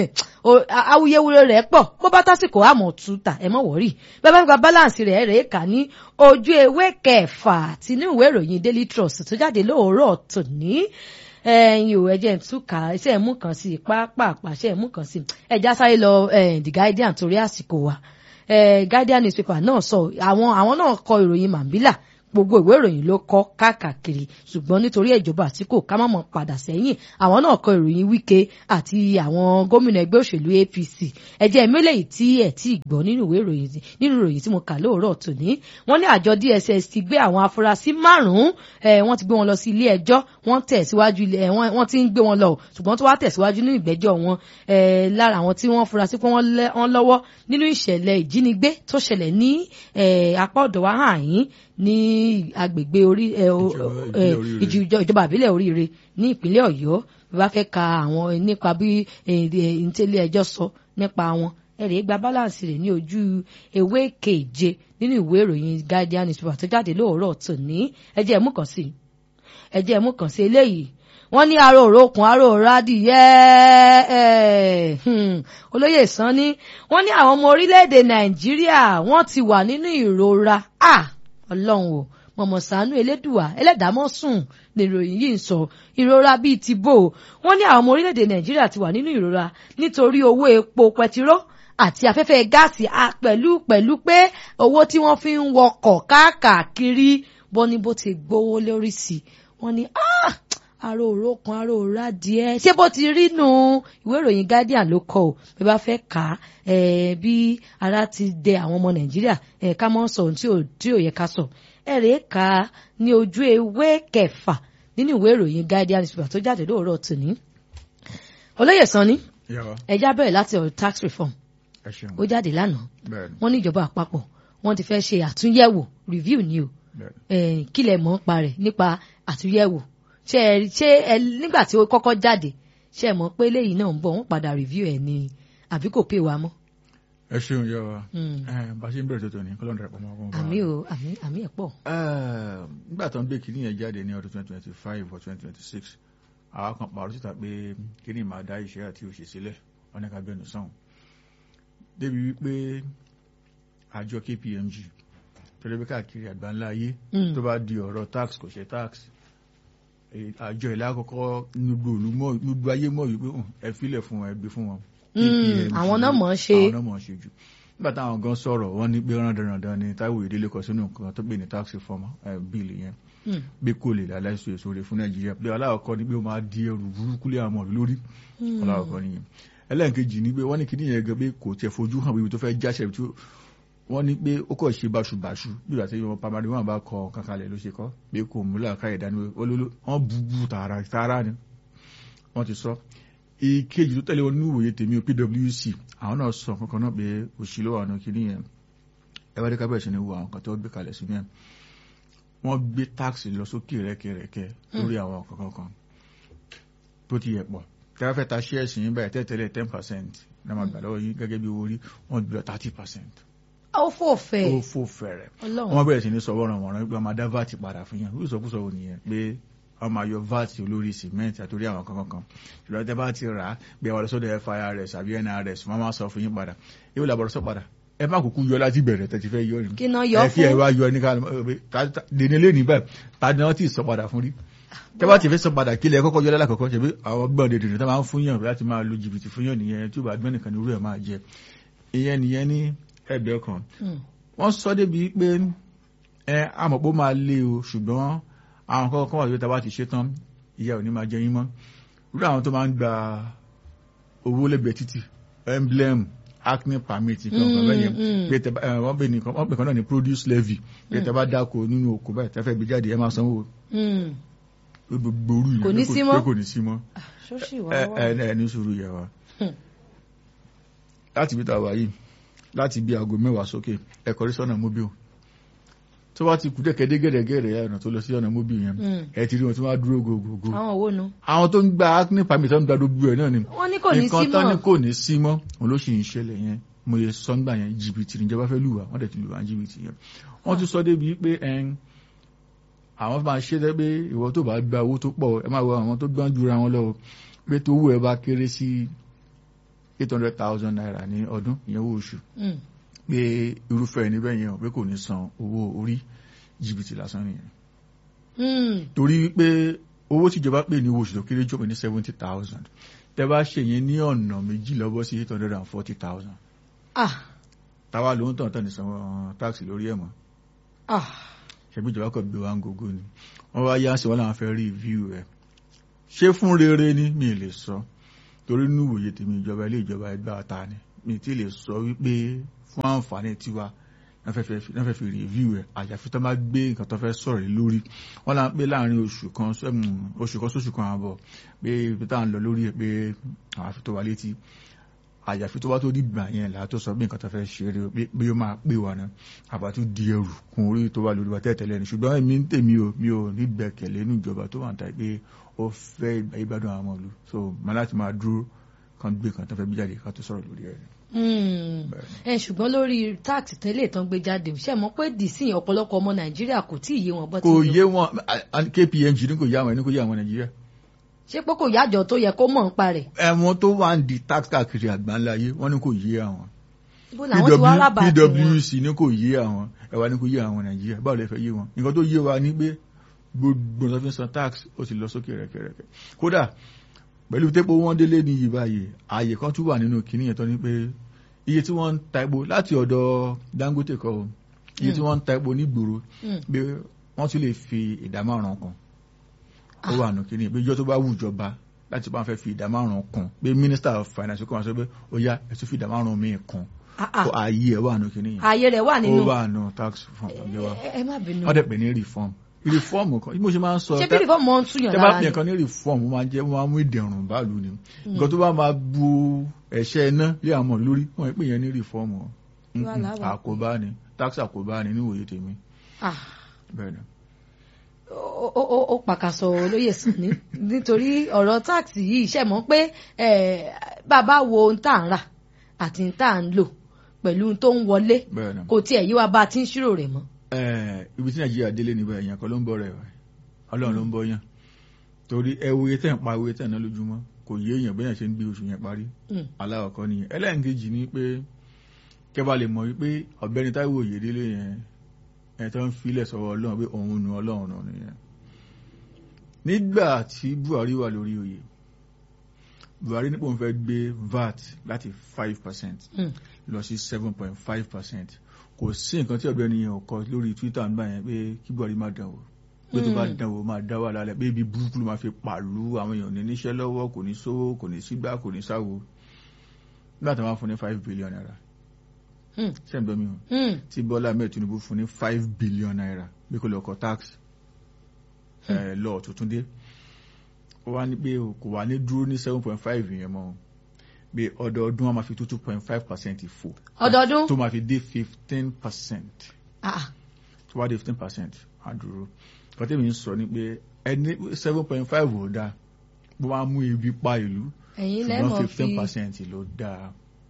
awuyewuye rẹ̀ pọ̀ bó bá tásìkò àmọ̀ tuta ẹ̀ mọ̀ wọ́rì bẹ́ẹ̀ bá gba balance rẹ̀ rẹ̀ kà ní ojú ewé kẹfà tinú ìwé ìròyìn Daily Trust tó jáde lóòrọ̀ tòní ẹyin ò ẹjẹ túkà iṣẹ ẹmú kan sí pápápá iṣẹ ẹmú kan sí ẹjá sáré lọ The Guardian torí àsìkò wa Guardian newspaper náà sọ àwọn àwọn náà kọ ìròyìn Mambila gbogbo ìwé ìròyìn ló kọ káàkiri ṣùgbọ́n nítorí ìjọba àtìkò ká má mọ̀ padà sẹ́yìn àwọn náà kọ ìròyìn Wike àti àwọn gómìnà ẹgbẹ́ òṣèlú APC ẹ̀jẹ̀ mélèyí tí ẹ̀ tí gbọ́ nínú ìwé ìròyìn nínú ìròyìn tí mo kà lóòrọ̀ tòní wọ́n ní àjọ DSS ti gbé àwọn afurasí márùn-ún wọ́n ti gbé wọn lọ sí ilé ẹjọ́ wọ́n tẹ̀síwájú wọ́n ti ń gbé wọn lọ ṣùgbọ́n tó wá tẹ̀síwájú nínú ìgbẹ́jọ́ wọn lára àwọn tí wọ́n fura sí pé wọ́n lọ́wọ́ nínú ìṣẹ̀lẹ̀ ìjínigbé tó ṣẹlẹ̀ ní apá ọ̀dọ̀ wa hàn yín ní agbègbè orí ìjọba àbílẹ̀ oríire ní ìpínlẹ̀ ọ̀yọ́ bí wọ́n fẹ́ ka àwọn nípa bí ìtẹ́lẹ̀ ẹjọ́ sọ nípa wọn ẹ̀rẹ̀ gba balance rẹ̀ ní ojú ewé keje nínú ìwé ìròyìn Guardian newspaper tó jáde lóòrọ̀ tòní ẹjẹ́ ẹ̀mú kan sí ẹjẹ́ ẹ̀mú kan sí eléyìí wọ́n ní aró òrókùn aró òrádìyẹ olóyè Sanni wọ́n ní àwọn ọmọ orílẹ̀-èdè Nàìjíríà wọ́n ti wà nínú ìrora ọlọ́run o mọ̀mọ́ sànú elédùà ẹlẹ́dàámọ́ sùn níròyìn yìí ń sọ ìrora bíi ti bò wọ́n ní àwọn ọmọ orílẹ̀-èdè nàìjíríà ti wà nínú ìrora nítorí owó epo pẹtiró àti afẹ́fẹ́ gáàsì pẹ̀lú pẹ̀lú pé owó tí wọ́n fi ń wọkọ̀ káàkiri bọ́ ní bó ti gbówó lórí sí wọ́n ní aró òrókan aró òrá díẹ̀ ṣé bó ti rí nu ìwé ìròyìn Guardian ló kọ o bí bá fẹ́ kà á bí ara ti dẹ àwọn ọmọ nàìjíríà ká mọ́ sọ ohun tí ò yẹ ká sọ ẹ̀rẹ́ kà á ní ojú ewé kẹfà nínú ìwé ìròyìn Guardian newspaper tó jáde lóòrọ̀ tòní olóyè Sanni ẹjá bẹ̀rẹ̀ láti ọ̀rọ̀ tax reform ó jáde lánàá wọ́n ní ìjọba àpapọ̀ wọ́n ti fẹ́ ṣe àtúnyẹ̀wò review ni o kílẹ̀ mọ́ pa rẹ̀ nípa àtúnyẹ̀wò ṣe ẹ ṣe ẹ nígbà tí ó kọ́kọ́ jáde ṣe ẹ mọ̀ pé eléyìí náà ń bọ̀ wọ́n padà review ẹ̀ ni àbí kò pè wá mọ́. ẹ ṣeun yọ wa bá a ṣe ń bẹ̀rẹ̀ tó tó ní kọ́lọ́n dàpọ̀ mọ́ ọkùnrin. àmì o àmì àmì ẹ̀ pọ̀. nígbà tó ń gbé kínní yẹn jáde ní ọdún twenty twenty five or twenty twenty six àwa kan pàrọ̀ síta pé kínní máa dá iṣẹ́ àti òṣè sílẹ̀ ọ̀nà ká bẹ̀rù sàn. débi wípé àjọ KPMG tẹ́lẹ̀ bí káàkiri àgbáńlá ayé tó bá di ọ̀rọ̀ tax kò ṣe tax àjọ ìlà àkọ́kọ́ gbogbo ayé mọ̀ wípé ẹ filẹ̀ fún wọn ẹ gbé fún wọn. àwọn náà mọ̀ ọ́ ṣe. àwọn náà mọ̀ ọ́ ṣe jù. nígbà táwọn gan sọ̀rọ̀ wọ́n ní pé rándanrandan ni Táíwò Ìdílé kọ sínú nǹkan tó pè ní tax reform bill yẹn Mm. pé kò lè láláì so èso rẹ̀ fún nàìjíríà pé aláwọ̀kọ́ ni pé ó máa di ẹrù burúkú lé àwọn ọ̀rọ̀ lórí Mm. aláwọ̀kọ́ nìyẹn ẹlẹ́ẹ̀kejì ni pé wọ́n ní kíní yẹn gan pé kò tiẹ̀ fojú hàn ibi tó fẹ́ jáṣẹ́ ibi tó wọ́n ní pé ó kọ̀ ṣe báṣubàṣu bí ìgbà tí wọn pamari wọn bá kọ kankanlẹ̀ ló ṣe kọ́ pé kò múlẹ̀ káyẹ̀ dání wọ́n bubu tààrà tààrà ni wọ́n ti sọ ìkejì tó tẹ̀lé wọn ní ìwòye tèmi o pwc àwọn náà sọ kankan náà pé òṣìlò àwọn kíní yẹn ẹwádìí kábẹ̀rẹ̀ sí ni wo àwọn kan tó gbé kalẹ̀ sí yẹn wọ́n gbé táàkì lọ sókè rẹ́kẹrẹ́kẹ́ lórí àwọn kankan kan tó ti yẹ pọ̀ tẹ́lá fẹ́ ta ṣẹ́ẹ̀sì yín báyìí tẹ́tẹ́lẹ̀ ten percent náà máa gbà lọ́wọ́ yín gẹ́gẹ́ bí owó rí wọ́n gbé lọ thirty percent ó fò fẹ́ ó fò fẹ̀rẹ̀ ọlọ́run wọ́n bẹ̀rẹ̀ sí ní sọ wọ́n wọ́n pé wọ́n máa dá vat padà fún yàn ó sọkúsọ wò nìyẹn pé wọ́n máa yọ vat olórí cement àtòrí àwọn kankan kan ṣùgbọ́n tẹ́ bá ti rà á bí àwọn ọlọ́sọ́dọ̀ firs àbí nrs wọ́n máa sọ fún yín padà yóò làbọ̀rọ̀ sọ padà ẹ má kúkú yọ láti bẹ̀rẹ̀ tẹ́ ti fẹ́ yọ ni kí náà yọ ẹ fi ẹ fún wá yọ ní ká dèní lé ní báyìí ta ni wọ́n ti sọ padà fún rí tẹ́ bá ti fẹ́ sọ padà kílẹ̀ kọ́kọ́ yọ lẹ́lákọ̀ọ́kọ́ ṣe bí àwọn gbọ́n dèdè tó máa ń fún yàn láti máa lo jìbìtì fún yàn nìyẹn tí ó bá gbọ́n nìkan ní irú ẹ̀ máa jẹ ìyẹn nìyẹn ní ẹgbẹ́ kan Mm. wọ́n sọ débi pé ẹ amọ̀pọ̀ máa lé o ṣùgbọ́n àwọn kọ́kọ́ kan wà tó tàbá ti ṣe tán ìyá ò ní máa jẹ yín mọ́ irú àwọn tó máa ń gba owó lẹ́gbẹ̀ẹ́ títì emblem acne permit kan kan bẹ́ẹ̀ yẹn mm. pé tẹ bá- ẹ, wọ́n pè nìkan wọ́n pè kan náà ní produce levy pé tẹ bá dáko nínú oko báyìí tẹ́fẹ́ gbé jáde ẹ máa sanwó Mm. gbogbo orú yẹn Kò ní pé sí pé mọ́? kò ní sí mọ́ ṣóṣì wá ẹ wá ẹ ẹ ní sùúrù yẹ wa Hmm. láti bí tàwa yìí láti bí aago mẹ́wàá sókè ẹ̀kọ́ rí sọ́nà mobile tó bá ti kú dẹ́kẹ́dé gẹ̀rẹ́gẹ̀rẹ́ ọ̀nà tó lọ sí ọ̀nà mobile yẹn Mm. ẹ ti rí wọn tí wọ́n á dúró gògògò àwọn owó nu àwọn tó ń gba acne permit tó ń gba gbogbo ẹ̀ náà ni wọ́n ní kò ní sí nǹkan tán ní mọ́ kò ní sí mọ́ òun ló sì ń ṣẹlẹ̀ yẹn mo yẹ sọ́ngbà yẹn jìbìtì níjọba fẹ́ lùwà wọ́n dẹ̀ ti lùwà jìbìtì yẹn wọ́n tún sọ débi pé ẹn àwọn máa ṣe tẹ́ pé ìwọ tó bá gba owó tó pọ̀ ẹ máa wọ àwọn tó gbọ́n jura wọn lọ o, pé tó owó ẹ bá kéré sí eight hundred thousand naira ní ọdún ìyẹn owó oṣù Mm. pé irúfẹ́ ẹni bẹ́ẹ̀ yẹn pé kò ní san owó orí jìbìtì lásán nìyẹn Mm. torí pé owó tíjọba pè ní owó oṣù tó kéré jù pé ní seventy thousand tẹ́ bá ṣe yẹn ní ọ̀nà méjì lọ́bọ̀ sí eight hundred and forty thousand ah táwa ló ń tàn tàn ní sanwó táàkì lórí ẹ̀ mọ́ ah ṣebí ìjọba kò gbé wa ń gogo ni wọ́n wá yá sí wọn làwọn fẹ́ rí review ẹ̀ ṣé fún rere ni mi lè sọ torí nínú ìwòye tèmi ìjọba ilé ìjọba ẹgbẹ́ ata ni mi ti lè sọ wípé fún àǹfààní tiwa náà fẹ́ fi- náà fẹ́ fi review ẹ̀ àyàfi tó máa gbé nǹkan tó fẹ́ sọ̀rọ̀ lé lórí wọ́n là ń pé láàrin oṣù kan sẹ́mu oṣù kan sóṣù kan àbọ̀ pé ibi tá à ń lọ lórí ẹ̀ pé àwọn àfi tó wà létí àyàfi tó bá tó dìgbà yẹn là á tó sọ bí nǹkan tó fẹ́ ṣe eré pé bí ó máa pè wá náà àbá tó di ẹrù kún orí tó wà lórí wa tẹ́tẹ̀lẹ́ ni ṣùgbọ́n èmi ń tèmi o mi ò ní gbẹ̀kẹ̀lé inú ìjọba tó wà ń ta pé ó fẹ́ ìgbà ìgbádùn àwọn ọmọ ìlú so máa láti máa dúró kan gbé kan tó fẹ́ bí jáde ká tó sọ̀rọ̀ lórí ẹ̀ Mm. Bẹ́ẹ̀ ni. ẹ ṣùgbọ́n lórí táàkì tẹ́lẹ̀ tán gbé jáde ṣe mọ̀ pé dìsín ọ̀pọ̀lọpọ̀ ọmọ nàìjíríà kò tí ì yé wọn bọ́ ti kò lò. yé wọn a- a- kpmg ní kò yé àwọn ẹni kò yé àwọn nàìjíríà ṣé pé kò yájọ tó yẹ kó mọ̀ ń parẹ̀ ẹ̀wọ̀n tó wà ń di tax káàkiri àgbáńlá ayé wọ́n ní kò yé àwọn bó làwọn ti wá rábà tí wọn pwc ní kò yé àwọn ẹwà ní kò yé àwọn nàìjíríà báwo lè fẹ́ yé wọn nǹkan tó yé wa ní pé gbogbo ọ̀sán fi ń san tax ó ti lọ sókè rẹ̀kẹ̀rẹ̀kẹ̀ kódà pẹ̀lú tẹ́pọ̀ wọ́n délé ní yìí báyìí ààyè kan tún wà nínú kìíní yẹn tó ní pé iye tí wọ́n ń ta epo láti ọ̀dọ̀ dangote kọ́ o, iye tí wọ́n ń ta epo nígboro Mm. pé wọ́n tún lè fi ìdá márùn-ún kan ó wà nù kìíní pé ìjọ tó bá wù ìjọba láti bá fẹ́ fi ìdá márùn-ún kan pé minister of finance kọ́ wọn sọ pé ó yá ẹ̀ tún fi ìdá márùn-ún míì kan Ah, ah. ó ààyè ẹ̀ wà nù kìíní yẹn ààyè rẹ̀ wà nínú ó wà nù tax reform ọ̀gbẹ́ wa ẹ ẹ má bínú wọ́n dẹ̀ pè ní reform reform kan bí mo ṣe máa ń sọ ṣé bí rìfọ́ mọ́ ń túyàn tẹ́ bá lára pè ni kan ní reform ó máa jẹ́ ó máa mú ìdẹ̀rùn báàlú ni nǹkan tó bá máa bu ẹ̀ṣẹ̀ iná lé àwọn ọmọ lórí wọ́n pè yẹn ní reform o Wà láwà. àkóbá ni tax àkóbá ni níwòye tèmi Ah, bẹ́ẹ̀ ni. ó ó- ó- ó pàkàṣọ olóyè sùn ní nítorí ọ̀rọ̀ táàkì yìí ṣe mọ̀ pé eh, bàbá wo ohun tá à ń rà àti ohun tá à ń lò pẹ̀lú ohun tó ń wọlé bẹ́ẹ̀ ni. kò tiẹ̀ yí wa bá a ti ń ṣírò rẹ̀ mọ́ Ẹ, ibi tí nàìjíríà délé níbẹ̀ èèyàn kan ló ń bọ̀ rẹ̀ wá ọlọ́run ló ń bọ̀ yàn torí ẹ wo iye tẹ̀ ń pa owó tẹ̀ ná lójúmọ́ kò yé èèyàn bẹ́ẹ̀ ṣe ń gbé oṣù yẹn parí Mm. aláwọ̀kọ́ nìyẹn ẹlẹ́ǹkejì ni pé kẹba lè mọ̀ wípé ọ̀gbẹ́ni táíwò òyèdélé yẹn ẹ̀ tó ń filẹ̀ sọ́wọ́ ọlọ́run pé òun nu ọlọ́run nù nìyẹn nígbà tí buhari wà lórí oyè buhari nípò ń fẹ́ gbé vat láti five percent Mm. lọ sí seven point five percent kò sí nǹkan tí ọ̀gbẹ́ni yẹn ò kọ lórí twitter nígbà yẹn pé kí buhari má dánwò pé tó bá Mm. dánwò máa dá wà lálẹ́ pé ibi burúkú ló máa fi pàlú àwọn èèyàn ní níṣẹ́ lọ́wọ́ kò ní sówó kò ní sígbà kò ní sáwo nígbà tó máa fún ní five billion naira Hmm. sẹ́ǹdọ́ mi hàn Hmm. tí Bọ́lá Ahmed Tinubu fún ní five billion naira bí kò lọ kọ tax ẹ̀ lọ tuntun dé ó wá ní pé kò wá ní dúró ní seven point five yẹn mọ́ pé ọdọọdún wọn máa fi tó two point five percent fò ọdọọdún tó máa fi dé fifteen percent Ah, tó wá dé fifteen percent á dúró kọ́tẹ́mi ń sọ ni pé ẹni seven point five ò dáa bó máa mú ebi pa ìlú ẹ̀yin ṣùgbọ́n lẹ́mọ̀ fifteen fi percent ló dáa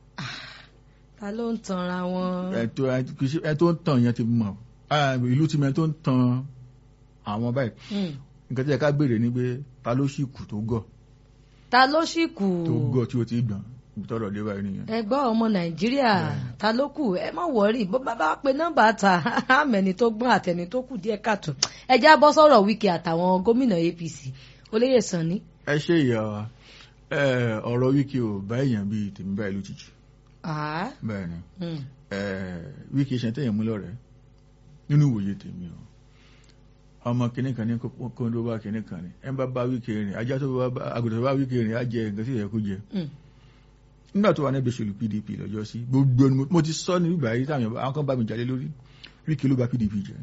ta ló ń tanra wọn. ẹ tó ẹ kì í ṣe ẹ tó ń tàn yẹn ti mọ̀ Ah, ìlú ti mọ ẹ tó ń tan àwọn báyìí Hmm. nǹkan tí ẹ ká béèrè ni pé ta ló sì kù tó gọ̀ ta ló sì kù tó gọ̀ tí ó ti gbọ̀n ibi tọ́rọ̀ dé báyìí nìyẹn. ẹgbọ́ ọmọ nàìjíríà ta ló kù ẹ má wọrí bó bá bá pe nọ́mbà ta àmẹ́ni tó gbọ́n àtẹni tó kù díẹ̀ káàtó ẹ já bọ́ sọ̀rọ̀ Wike àtàwọn gómìnà APC olóyè Sanni. ẹ ṣe ìyá wa ẹ ọ̀rọ̀ Wike ò bá èèyàn bíi tèmi báyìí lójijì Ah, bẹ́ẹ̀ ni hmm. ẹ Wike ṣe tẹ̀yìn mú lọ́rẹ̀ẹ́ nínú ìwòye tèmi o ọmọ kìnnì kan ní kóńdó bá kìnnì kan ní ẹ bá bá Wike rìn ajá tó bá àgùntàn tó bá Wike rìn á jẹ nǹkan tí ìyẹn kó jẹ Hmm. nígbà tó wà ní ẹgbẹ́ òṣèlú PDP lọ́jọ́ sí gbogbo ẹni mo- mo ti sọ ní bíbá yìí táwọn èèyàn- àwọn kan bá mi jalè lórí Wike ló bà PDP jẹ́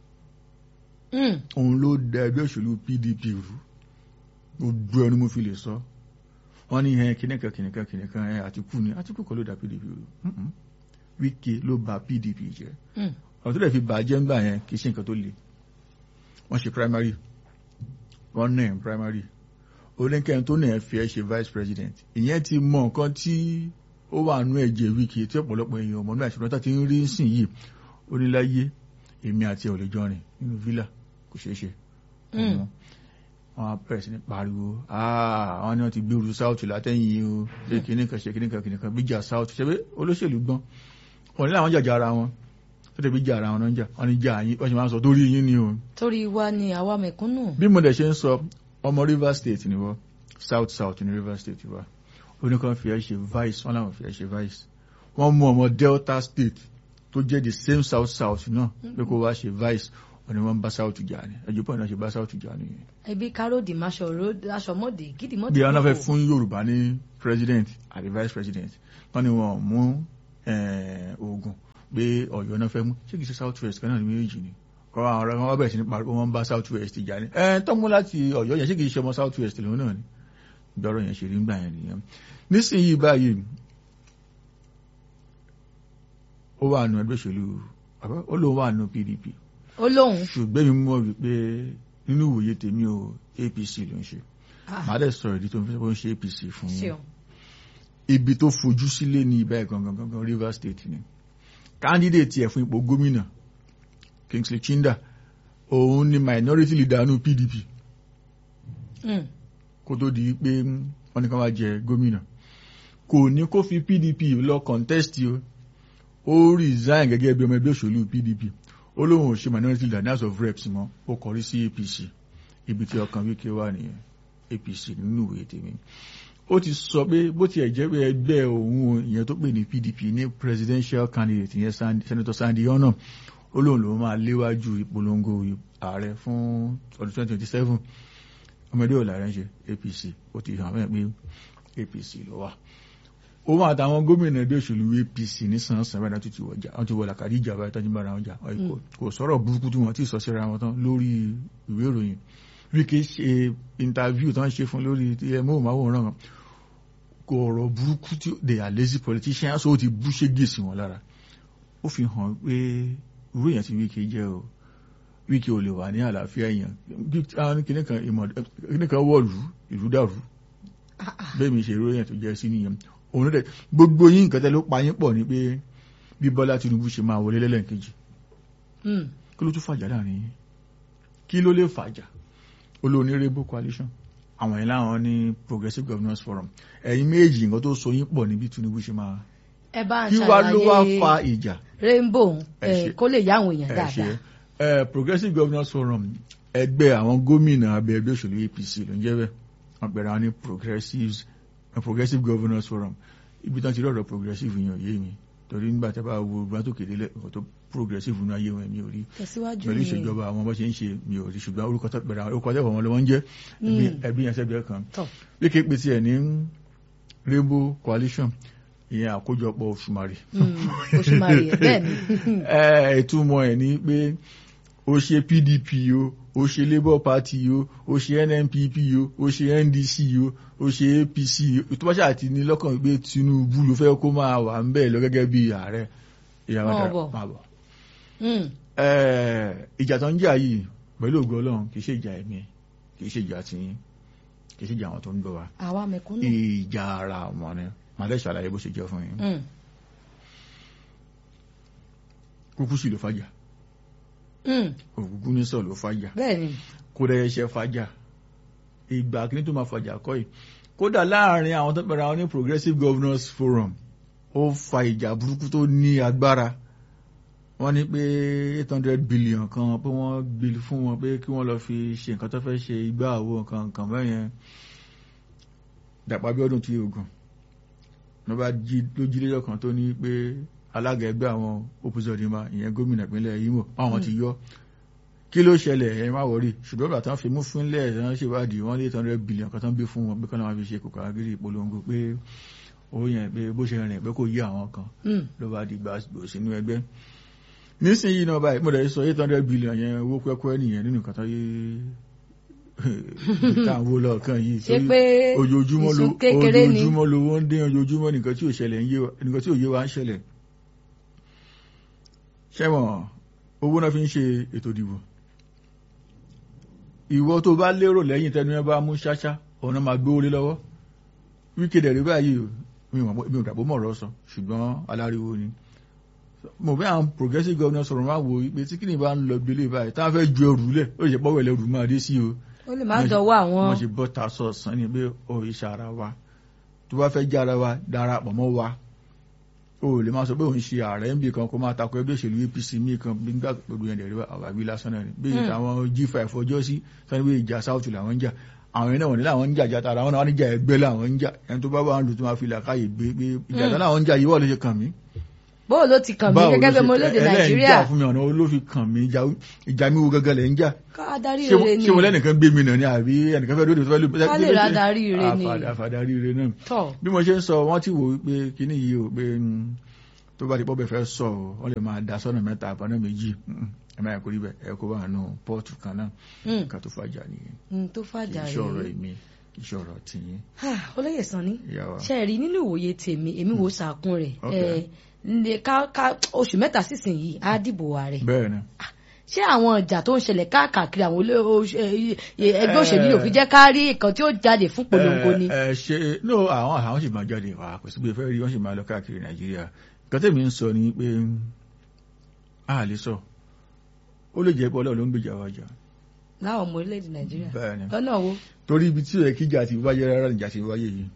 Hmm. òun ló da ẹgbẹ́ òṣèlú PDP rú gbogbo ẹni mo fi lè sọ wọ́n ní ẹ kìnìkan kìnìkan kìnìkan ẹ Àtìkù ni Àtìkù kọ́ ló da PDP rú Mm-mm. Wike ló bà PDP jẹ́ Hmm. ọ̀rọ̀ tó lè fi bàjẹ́ ńgbà yẹn kì í ṣe nǹkan tó le wọ́n ṣe primary wọ́n náà ẹ̀ primary oníkẹ́yìn tó náà ẹ̀ fi ẹ́ ṣe vice president ìyẹn ti mọ nǹkan tí ó wà nú ẹ̀jẹ̀ Wike tí ọ̀pọ̀lọpọ̀ èèyàn ọmọ náà ṣùgbọ́n tó ti ń rí sìn yìí ó ní láyé èmi àti ẹ̀ ò lè jọ rìn nínú villa kò ṣeé ṣe Mm. wọn á bẹ̀rẹ̀ sí ní pariwo "Ah, àwọn ni wọ́n ti gbèrú south látẹ̀yìn o ṣe kìnnìkan ṣe kìnnìkan kìnnìkan bíjà south ṣe pé olóṣèlú gbọ́n wọn ní làwọn jàjà ara wọn tó tẹ̀ bí jà ara wọn náà ń jà wọn ní jà yín wọ́n ṣe máa ń sọ torí yín ni o torí wa ni àwa mẹ̀kúnnù. bí mo dẹ̀ ṣe ń sọ ọmọ Rivers State ni wọ́n South South ní Rivers State wa oníkan fi ẹ́ ṣe vice wọ́n làwọn fi ẹ́ ṣe vice wọ́n mú ọmọ Delta State tó jẹ́ the same South South náà pé kó wá ṣe vice wọ́n ní wọ́n bá South jà ní ẹjọ́ pọ̀ náà ṣe bá South jà ní. ẹbí káròdì aṣọmọdé gídìmọdé. bí wọn fẹ́ fún Yorùbá ní president àti vice president wọ́n ní wọn mú eh, Ògùn pé Ọ̀yọ́ náà fẹ́ mú ṣé kìí ṣe South West kan náà ní méjì ni kọ́ àwọn ọ̀rẹ́ wọn bẹ̀rẹ̀ sí ní pariwo wọn bá South West jà ní ẹ̀ tọ́mú láti Ọ̀yọ́ yẹn ṣé kìí ṣe ọmọ South West lòun náà ni ìgbọ́rọ̀ yẹn ṣe rí ńgbà yẹn nìyẹn nísìnyí báyìí ó wà nù ẹgbẹ́ òṣèlú àbá ó lóun wà nù PDP ó lóun. ṣùgbọ́n mi mọ̀ wípé nínú ìwòye tèmi o APC ló ń ṣe màá dẹ̀ sọ̀rọ̀ ìdí tó ń fi ń ṣe APC fún yín ṣeun. ibi tó fojú sílé ní ibà ẹ̀ gangan gangan Rivers State ni candidate ẹ̀ fún ipò gómìnà Kingsley Chinda òun ni minority leader nù PDP Hmm. kó tó di pé wọ́n ní ká wá jẹ gómìnà kò ní kó fi PDP lọ contest o ó resign gẹ́gẹ́ bí ọmọ ẹgbẹ́ òṣèlú PDP ó lóun ò ṣe minority leader ní house of reps mọ́ ó kọrí sí APC ibi tí ọkàn Wike wà nìyẹn APC nínú ìwé tèmi ó ti sọ pé bó tiẹ̀ jẹ́ pé ẹgbẹ́ òun ìyẹn tó pè ní PDP ní presidential candidate ìyẹn Sandy- Senator Sandy Ono ó lóun lòun máa léwájú ìpolongo ààrẹ fún ọdún 2027 ọmọdé ọ̀la rẹ̀ ń ṣe APC ó ti hàn mẹ́rin pé APC ló wà òun àtàwọn gómìnà ẹgbẹ́ òṣèlú APC ní sàn-án báyìí tó ti wọjà wọn ti wọ làkàdí ìjà báyìí tọ́jú bára wọn jà Kò- kò sọ̀rọ̀ burúkú tí wọ́n ti sọ síra wọn tán lórí ìwé ìròyìn Wike ṣe interview tán ṣe fún lórí móhùnmáwòrán kan kò ọ̀rọ̀ burúkú tí they are lazy politicians ó ti bú ṣégè sí wọn lára ó fi hàn pé irú èèyàn tí Wike jẹ́ o Wike ò lè wà ní àlàáfíà èèyàn kìnnìkan wọ̀lú ìlú dàrú bẹ́ẹ̀ mi ṣe irú èèyàn tó jẹ́ sí nìyẹn òun rẹ̀ gbogbo yín nǹkan tẹ́ ló pa yín pọ̀ ní pé bí Bọ́lá Tinubu ṣe máa wọlé lẹ́lẹ́kejì Hmm. kí ló tún fàjà láàrin yín kí ló lè fàjà olóòní rainbow coalition àwọn yìí láwọn ní progressive governance forum ẹ̀yin méjì nǹkan tó so yín pọ̀ ní bí Tinubu ṣe máa ẹ bá ń kí wá ló wá ṣàlàyé fa ìjà rainbow Ẹ eh, ṣe. kó lè yá àwọn èèyàn ẹ ṣe dáadáa. ẹ progressive governance forum ẹgbẹ́ àwọn gómìnà abẹ ẹgbẹ́ òṣèlú APC ló ń jẹ́ bẹ́ẹ̀ wọ́n pẹ̀lú àwọn ní progressives eh, progressive governance forum ibi tán ti rí ọ̀rọ̀ progressive yẹn ò yé mi torí nígbà tí a bá wo ìgbà tó kéde lẹ ọ̀tọ̀ progressive nínú ayé wọn mi ò rí tẹ̀síwájú pẹ̀lú ni ìṣèjọba àwọn bó ṣe ń ṣe mi ò rí ṣùgbọ́n orúkọ tó pẹ̀lú àwọn orúkọ tẹ́wọ̀ wọn ló wọ́n ń jẹ́ ẹbí- ẹbí yẹn sẹ́gbẹ̀ẹ́ kan tọ̀ bí kí pé tiẹ̀ ní rainbow coalition ìyẹn àkójọpọ̀ òṣùmàrè Mm, oṣù mari ẹ̀ bẹ́ẹ̀ ni ẹ ìtumọ̀ ẹ̀ ní pé ó ṣe pdp o ó ṣe labour party o ó ṣe nnpp o ó ṣe ndc o ó ṣe apc o tó bá ṣáà ti ní lọ́kàn pé tinubu ló fẹ́ kó máa wà ń bẹ̀ lọ gẹ́gẹ́ bí ààrẹ ìyàwó Máa dára bọ̀. máa bọ̀. Mm, Ẹ, ìjà tó ń jà yìí pẹ̀lú ògo ọlọ́run kì í ṣe ìjà ẹ̀mí kì í ṣe ìjà tiyín kì í ṣe ìjà àwọn tó ń gbọ́ wa àwa mẹ̀kúnnù ìjà ara wọn ni màá dẹ́ ṣàlàyé bó ṣe jẹ́ fún yín Mm, kúkú sì ló fàjà mm, ògúngún ní sọ ló fàjà bẹ́ẹ̀ ni kó dẹ̀ ṣe fàjà ìgbà kí ní tó máa fàjà kọ́ yìí kódà láàrin àwọn tó pẹ̀lú àwọn ní progressive governors forum ó fa ìjà burúkú tó ní agbára wọ́n ní pé eight hundred billion kan pé wọ́n gbé fún wọn pé kí wọ́n lọ fi ṣe nǹkan tó fẹ́ ṣe igbá àwo nǹkan nǹkan bẹ́yẹn Dàpọ̀ Abíọ́dún tí ogun ló bá jí ló jí lẹ́jọ́ kan tó ní pé alága ẹgbẹ́ àwọn opposite ìyẹn gómìnà ìpínlẹ̀ Imo àwọn ti yọ kí ló ṣẹlẹ̀ ẹ má wọrí ṣùgbọ́n bàtà ń fi mú fúnlẹ̀ ẹ̀ wọ́n ṣèwádìí wọ́n lé eight hundred billion kan tó ń gbé fún wọn pé kọ́nà wọn fi ṣe kòkòrò agírí ìpolongo pé owó yẹn pé bó ṣe rìn pé kò yí àwọn kan Mm, ló bá di gbàgbó sínú ẹgbẹ́ nísìnyí náà báyìí mo dẹ̀ sọ eight hundred billion yẹn owó pẹ́pẹ́ nìyẹn nínú nǹkan tó yé táwọn owó lọ́ọ̀kan yìí ṣé torí pé ojoojúmọ́ ló ìsun kékeré ni ojoojúmọ́ lówó ń dín ojoojúmọ́ nìkan tí ò ṣẹlẹ̀ ń yé wa nìkan tí ò yé wa ń ṣẹlẹ̀ ṣẹ́wọ̀n owó náà fi ń ṣe ètò ìdìbò ìwọ tó bá lérò lẹ́yìn tẹnu ẹ bá mú ṣáṣá ọ̀nà máa gbé orí lọ́wọ́ wíkèdè rí báyìí o, mi ò mọ̀- mi ò dàbò mọ̀ ọ̀rọ̀ sọ ṣùgbọ́n aláriwo ni mo fẹ́ àwọn progressive governors sọ̀rọ̀ máa wo pé tí kìnìún bá ń lọ gbélé báyìí táwọn fẹ́ ju ẹrù lẹ̀ ó lè ṣe pọ́wọ́ ẹlẹ́rù máa dé sí o ó lè má dọwọ́ àwọn wọ́n ṣe bọ́ ta sọ̀sán ni pé ó iṣẹ́ ara wa tó bá fẹ́ jẹ́ ara wa darapọ̀ mọ́ wa o lè máa sọ pé òun ṣe ààrẹ ń bì kan kó máa takò ẹgbẹ́ òṣèlú APC míì kan bí nígbà gbogbo yẹn dẹ̀rẹ́ àwàgbé lásán náà ni bí Hmm. àwọn G5 ọjọ́ sí sani pé ìjà south làwọn ń jà àwọn yẹn náà wọ̀n ní láwọn ń jà jà tara àwọn náà wọ́n ní jà ẹgbẹ́ làwọn ń jà ẹni tó bá wà ń lò tó máa fi làkàyè gbé pé ìjà tán làwọn ń jà yìí wọ́n lè ṣe kàn mí bóò ló ti kàn mí báwo ló gẹ́gẹ́ bí ṣe- ọmọ orílẹ̀-èdè ẹlẹ́yìn nàìjíríà jà fún mi ọ̀nà olófin kàn mí ìjà- ìjà mi wo gẹ́gẹ́ lẹ̀ ń jà ká darí ṣé rere ni ṣé mo lẹ́nìkan gbé mi nà ní àbí ẹnìkan fẹ́ lóde tó fẹ́ lóde Ká lè ra darí ire ni. àfàdarí ire náà tọ̀ bí mo ṣe ń sọ wọ́n ti wò ó pé kíní yìí ò pé mm, tó bá di pọ́ bẹ́ẹ̀ fẹ́ sọ ọ́ wọ́n lè máa da sọ́nà mẹ́ta àbọ̀nà méjì Mm, ẹ máa kó rí bẹ́ẹ̀ ẹ kó bá nù pọ́ọ̀tù kan náà mm, nǹkan tó fàjà nìyẹn mm, tó kì fàjà í ṣọ̀rọ̀ rèé èmi kì í ṣọ̀rọ̀ tìyín Ah, olóyè sanni ìyá wa. ṣe rí nínú ìwòye tèmi èmi wò sàkún rẹ̀ Ok. ẹ ǹdẹ ká ká oṣù mẹ́ta sísìnyí á dìbò ààrẹ bẹ́ẹ̀ ni ṣé àwọn ìjà tó ń ṣẹlẹ̀ káàkiri àwọn olé- oṣ- ẹ- ẹ- ẹgbẹ́ òṣèlú yóò fi jẹ́ ká rí nǹkan tí ó jáde fún polongo ni. ẹ ẹ ṣe no àwọn àwọn sì máa jáde wá kò sí pé fẹ́ rí wọ́n sì máa lọ káàkiri nàìjíríà nǹkan tẹ̀mí ń sọ ni pé a lè sọ ó lè jẹ́ pé ọlọ́run ló ń gbèjà wa jà láwọn ọmọ orílẹ̀-èdè nàìjíríà bẹ́ẹ̀ ni lọ́nà wo torí ibi tí ó yẹ kíjà ti wáyé rárá níjà ti wáyé yìí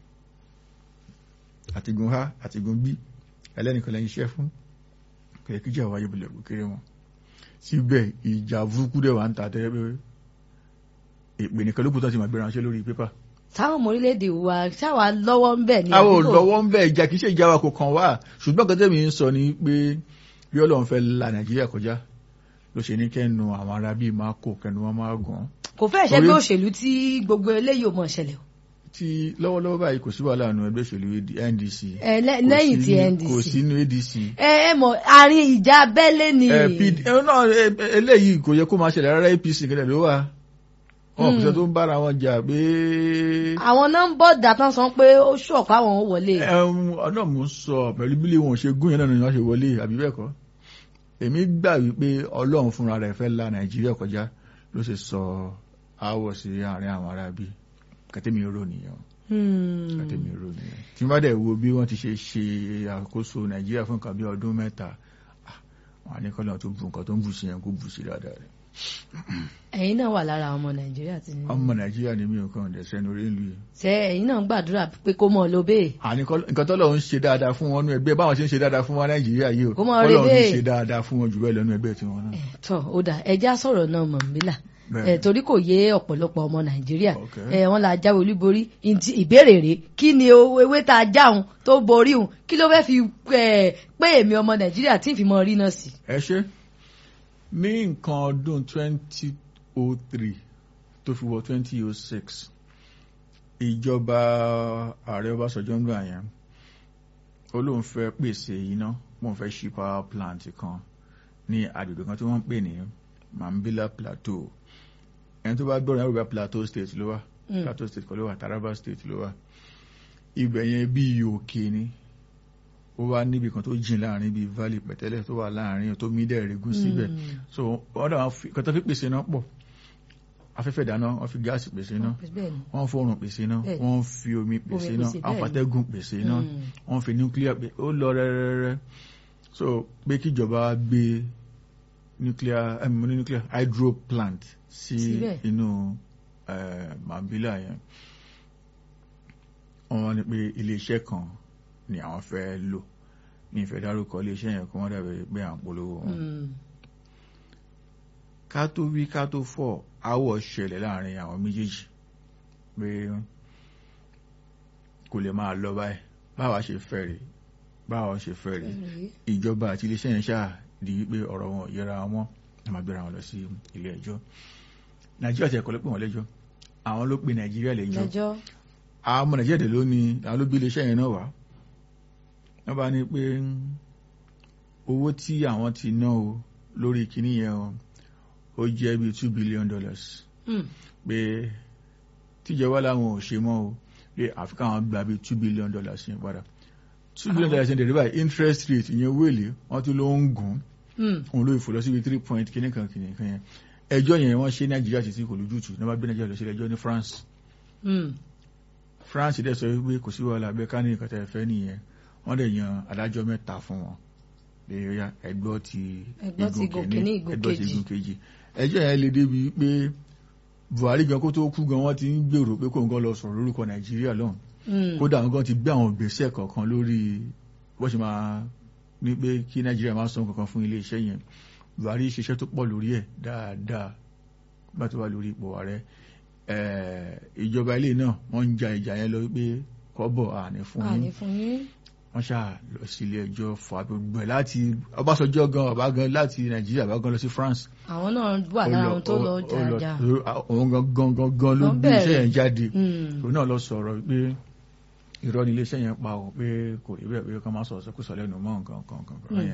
àtìgùn ha àtìgùn bí ẹlẹ́nìkan lẹ́yìn iṣẹ́ fún kò yẹ kíjà wáyé bọ̀lẹ̀ kó kéré wọn síbẹ̀ ìjà burúkú dẹ̀ wà ń ta tẹ́ pé èpè nìkan ló kù tó ti máa gbé ránṣẹ́ lórí pépà táwọn ọmọ orílẹ̀-èdè wa ṣáwa lọ́wọ́ ń bẹ̀ ní àwọn àdúgbò olùlọ́wọ́ ń bẹ̀ ìjà kìí ṣe ìjà wa kò kàn wá ṣùgbọ́n kan tẹ́mi ń sọ ni pé bí ọlọ́run fẹ́ la nàìjíríà kọjá ló ṣe ní kẹ́nu àwọn ará bíi máa kó kẹ́nu wọn máa gùn kò fẹ́ ṣe Torí- pé òṣèlú tí gbogbo eléyìí ò mọ̀ ṣẹlẹ̀ o tí lọ́wọ́lọ́wọ́ báyìí kò sí wàhálà nù ẹgbẹ́ òṣèlú NDC Ẹ, lẹ́- Kò lẹ́yìn sí ti ní- NDC kò sínú ADC ẹ ẹ mọ̀ àárín ìjà abẹ́lé ni ẹ, PD ẹ, náà, ẹ, ẹ, eléyìí kò yẹ kó máa ṣẹlẹ̀ rárá APC kẹlẹ̀ ló wà wọn kò sẹ́ tó ń bára wọn jà pé àwọn nọ́mbọ̀ dàtàn sọ pé ó ṣọ̀pá àwọn ò wọlé ẹ̀hún ọ̀nà mò ń sọ pẹ̀lú bí wọn ò ṣe gún yẹn náà ni wọ́n ṣe wọlé àbí bẹ́ẹ̀ kọ́ èmi gbà wípé ọlọ́run fúnra rẹ̀ fẹ́ la nàìjíríà kọjá ló ṣe sọ aáwọ̀ sí àárín àwọn ará bí kẹtẹ́mi rò nìyẹn Hmm. kẹtẹ́mi rò nìyẹn tí wọ́n bá dẹ̀ wo bí wọ́n ti ṣe ṣe àkóso nàìjíríà fún nǹkan bí ọdún mẹ́ta ah, wọn á ní kọ́lọ́ tó bu nǹkan tó ń bù sí yẹn kó bù sí dáadáa rẹ̀ ẹ̀yin náà wà lára ọmọ nàìjíríà tí ọmọ nàìjíríà ni mí ò kàn dẹ̀ sẹ́nu orí ìlú yìí ṣe ẹ̀yin náà ń gbàdúrà pé kó mọ̀ ló bẹ́ẹ̀ àní kọ́- nǹkan tọ́lọ̀ ń ṣe dáadáa fún wọn nú ẹgbẹ́ báwọn ṣe ń ṣe dáadáa fún wọn nàìjíríà yìí o Kó máa rí Ọlọ́run ń bẹ́ẹ̀. ṣe dáadáa fún wọn jù bẹ́ẹ̀ lọ́nu ẹgbẹ́ tiwọn náà. tọ́ ó dà ẹja sọ̀rọ̀ náà mọ̀ nílà Bẹ́ẹ̀. ẹ̀ torí kò yé ọ̀pọ̀lọpọ̀ ọmọ nàìjíríà Okay. ẹ̀ wọ́n la jáwé olúborí Ntí- ìbéèrè rèé kí ni o- ewé tá a jáun tó borí òun kí ló fẹ́ fi ẹ̀, pé èmi ọmọ nàìjíríà tí ì fi mọ rí náà sí. ẹ ṣe ní nǹkan ọdún 2003 tó fi wọ 2006 ìjọba ààrẹ Ọbásanjọ́ ń gbà yẹn ó lóun fẹ́ pèsè iná wọ́n fẹ́ ṣí power plant kan ní agbègbè kan tí wọ́n ń pè ní Mambila Plateau ẹni tó bá gbọ́rọ̀ Yorùbá Plateau State ló wà Mm. Plateau State kọ́ ló wà Taraba State ló wà ibẹ̀ yẹn bíi òkè ni ó wá níbi kan tó jìn láàrin bíi valley pẹ̀tẹ́lẹ̀ tó wà láàrin tó mí dẹ̀ regún síbẹ̀ Mm. so ọ̀dọ̀ àwọn fi- kan tó fi pèsè iná pọ̀ afẹ́fẹ́ ìdáná wọ́n fi gáàsì pèsè iná bẹ́ẹ̀ ni. wọ́n fóòrùn pèsè iná Bẹ́ẹ̀. wọ́n fi omi pèsè iná pèsè, bẹ́ẹ̀ àwọn ni. fatẹ́gùn pèsè iná Mm. wọ́n fi nuclear pè ó lọ rẹ́rẹ́rẹ́ so pé kíjọba gbé nuclear ẹ̀mí mo ní nuclear hydro plant sí Síbẹ̀. inú eh, Mambila yẹn wọ́n ní pé iléeṣẹ́ kan ni àwọn fẹ́ lò ní ìfẹ́ dárúkọ iléeṣẹ́ yẹn kó wọ́n dàbẹ̀ pé à ń polówó wọn Mm. ká tó wí ká tó fọ̀ áwọ̀ ṣẹlẹ̀ láàrin àwọn méjèèjì pé kò lè máa lọ báyìí báwa ṣe fẹ́ rèé báwa ṣe fẹ́ rèé ìjọba àti iléeṣẹ́ yẹn ṣáà di wípé ọ̀rọ̀ wọn ò yẹra wọn a máa gbéra wọn lọ sí ilé ẹjọ́ nàìjíríà ti ẹ̀kọ́ ló pè wọ́n lẹ́jọ́ àwọn ló pe nàìjíríà lẹ́jọ́ lẹ́jọ́ àwọn ọmọ nàìjíríà dẹ̀ ló ní àwọn ló bí iléeṣẹ́ yẹn náà wá wọ́n bá ní pé owó tí àwọn ti ná o lórí kinní yẹn o ó jẹ́ bíi two billion dollars Mm. pé tíjọba làwọn ò ṣe mọ́ o pé àfi káwọn gba bíi two billion dollars yẹn padà two billion dollars yẹn dẹ̀ báyìí interest rate ìyẹn owó èlé wọ́n tún ló ń gùn Mm. òun ló ìfò lọ síbi three point kinní kan kinní kan yẹn ẹjọ́ yẹn wọ́n ṣe nàìjíríà títí kò lójútùú ní wọ́n bá gbé nàìjíríà lọ sí ẹjọ́ ní France Mm. France dẹ̀ sọ wípé kò sí wàhálà abẹ́ ká ní nǹkan tẹ́ ẹ fẹ́ nìyẹn wọ́n dẹ̀ yan adájọ́ mẹ́ta fún wọn pé ó yá ẹgbọ́ ti Ẹgbọ́ ti igun kìíní, igun ẹgbọ́ ti kejì. igun kejì ẹjọ́ yẹn le débi pé Buhari gan kó tó kú gan wọ́n ti ń gbèrò pé kóun gan lọ sọ̀rọ̀ lórúkọ Nàìjíríà lọ́hùn Mm. kódà àwọn gan ti gbé àwọn ìgbésẹ̀ kọ̀ọ̀kan lórí bó ṣe máa ní pé kí Nàìjíríà máa san kankan fún iléeṣẹ́ yẹn Buhari ṣiṣẹ́ tó pọ̀ lórí ẹ̀ dáadáa bá tó wà lórí ipò ààrẹ Eh, ìjọba ilé náà wọ́n ń ja ìjà yẹn lọ wípé kọ́bọ̀ àní fún yín àní fún yín. wọ́n ṣáà lọ sí ilé ẹjọ́ fún agbègbè ẹ̀ láti Ọbásanjọ́ gan ọba gan láti Nàìjíríà bá gan lọ sí France àwọn náà wà lára àwọn tó lọ jàjà. òun gan gan gan gan ló Wọ́n gbé iṣẹ́ bẹ̀rẹ̀. yẹn jáde Mm. òun náà lọ sọ̀rọ̀ pé irọ́ ni iléeṣẹ́ yẹn pa ò pé kò rí bẹ́ẹ̀ pé kọ́ máa sọ̀rọ̀ sọ́kùsọ lẹ́nu mọ́ nǹkan nǹkan nǹkan nǹkan Mm. yẹn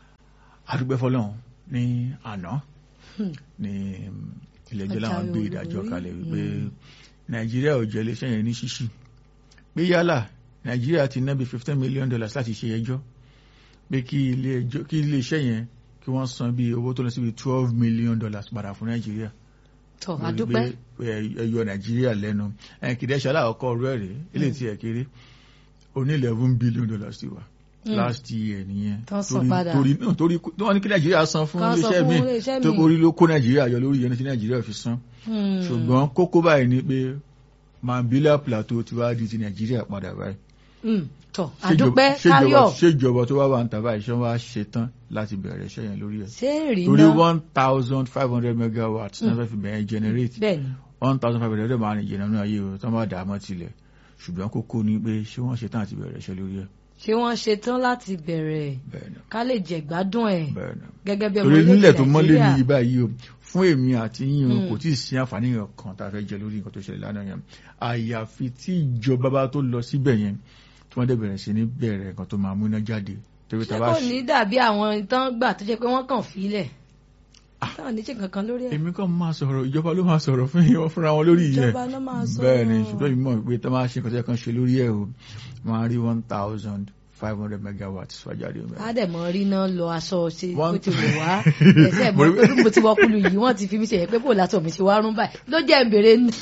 adúgbẹ́ fọlọ́run ní àná Hmm. ní ilé ẹjọ́ làwọn Ọjà gbé olórí. ìdájọ́ kalẹ̀ wípé Mm. Nàìjíríà ò jẹ́ iléeṣẹ́ yẹn ní ṣíṣì pé yálà Nàìjíríà ti ná bí fifteen million dollars láti ṣe ẹjọ́ pé kí ilé ẹjọ́ kí iléeṣẹ́ yẹn kí wọ́n san bí owó tó lọ sí bí twelve million dollars padà fún Nàìjíríà tọ lórí àdúpẹ́. pé ẹ yọ nàìjíríà lẹ́nu ẹ kìdẹ́ ṣọlá ọkọ rẹ̀ rẹ̀ ilé tí ẹ kéré ó ní eleven billion dollars ti wà Mm. last year nìyẹn Tán san torí padà. torí náà torí tí wọ́n ní kí nàìjíríà san fún Kán san iléeṣẹ́ fún mi iléeṣẹ́ tó míì. orí ló kó nàìjíríà yọ lórí yẹn tí nàìjíríà fi san Mm. ṣùgbọ́n kókó báyìí ni pé Mambila Plateau ti wá di ti nàìjíríà padà báyìí Mm. tọ Ṣéjọba- àdúpẹ́ ṣéjọba- káyọ̀ ṣéjọba tó wá wà ń tàbá iṣẹ́ wa ṣe tán láti bẹ̀rẹ̀ iṣẹ́ yẹn lórí ẹ̀ ṣé èrì torí náà one thousand five hundred megawatts náà fẹ́ fi bẹ̀rẹ̀ generate bẹ́ẹ̀ ni one thousand five hundred máa rìn jìnnà nínú ayé o tán bá dà á mọ́ tilẹ̀ ṣùgbọ́n kókó ni pé ṣé wọ́n ṣe tán àti bẹ̀rẹ̀ iṣẹ́ lórí ẹ̀ ṣé wọ́n ṣe tán láti bẹ̀rẹ̀ bẹ́ẹ̀ ni ká lè jẹ̀gbádùn ẹ̀ bẹ́ẹ̀ ni gẹ́gẹ́ bí ọmọ torí nílẹ̀ tó mọ́lé ní Nàìjíríà. ibà yìí o fún èmi àti yín o Mm. kò tí ì sí àǹfààní kan tá a fẹ́ jẹ lórí nǹkan tó ṣẹlẹ̀ lánàá yẹn àyàfi tí ìjọba bá tó lọ síbẹ̀ yẹn tí wọ́n dẹ̀ bẹ̀rẹ̀ sí ní bẹ̀rẹ̀ nǹkan tó máa múná jáde torí ṣé tá a bá kò ní dàbí àwọn tán gbà tó jẹ́ pé wọ́n kàn fílẹ̀ táwọn ní ṣe kankan lórí ẹ̀ èmi kàn máa sọ̀rọ̀ ìjọba ló máa sọ̀rọ̀ fún yín fúnra wọn lórí yẹn ìjọba náà máa sọ bẹ́ẹ̀ ni ṣùgbọ́n èmi mọ̀ pé tó máa ṣe nǹkan tó yẹ kán ṣe lórí ẹ̀ o wọ́n á rí one thousand five hundred megawatts fàjáde ọmọ á dẹ̀ mọ́ rí náà lọ aṣọ ṣe bó One- ti wò wá ẹ̀sẹ̀ mọ́ pé bí mo ti wọ́kùlù yìí wọ́n ti fi mí ṣe yẹ pé kò látọ̀ mi ti wá rún báyìí ló jẹ́ ń bèrè ní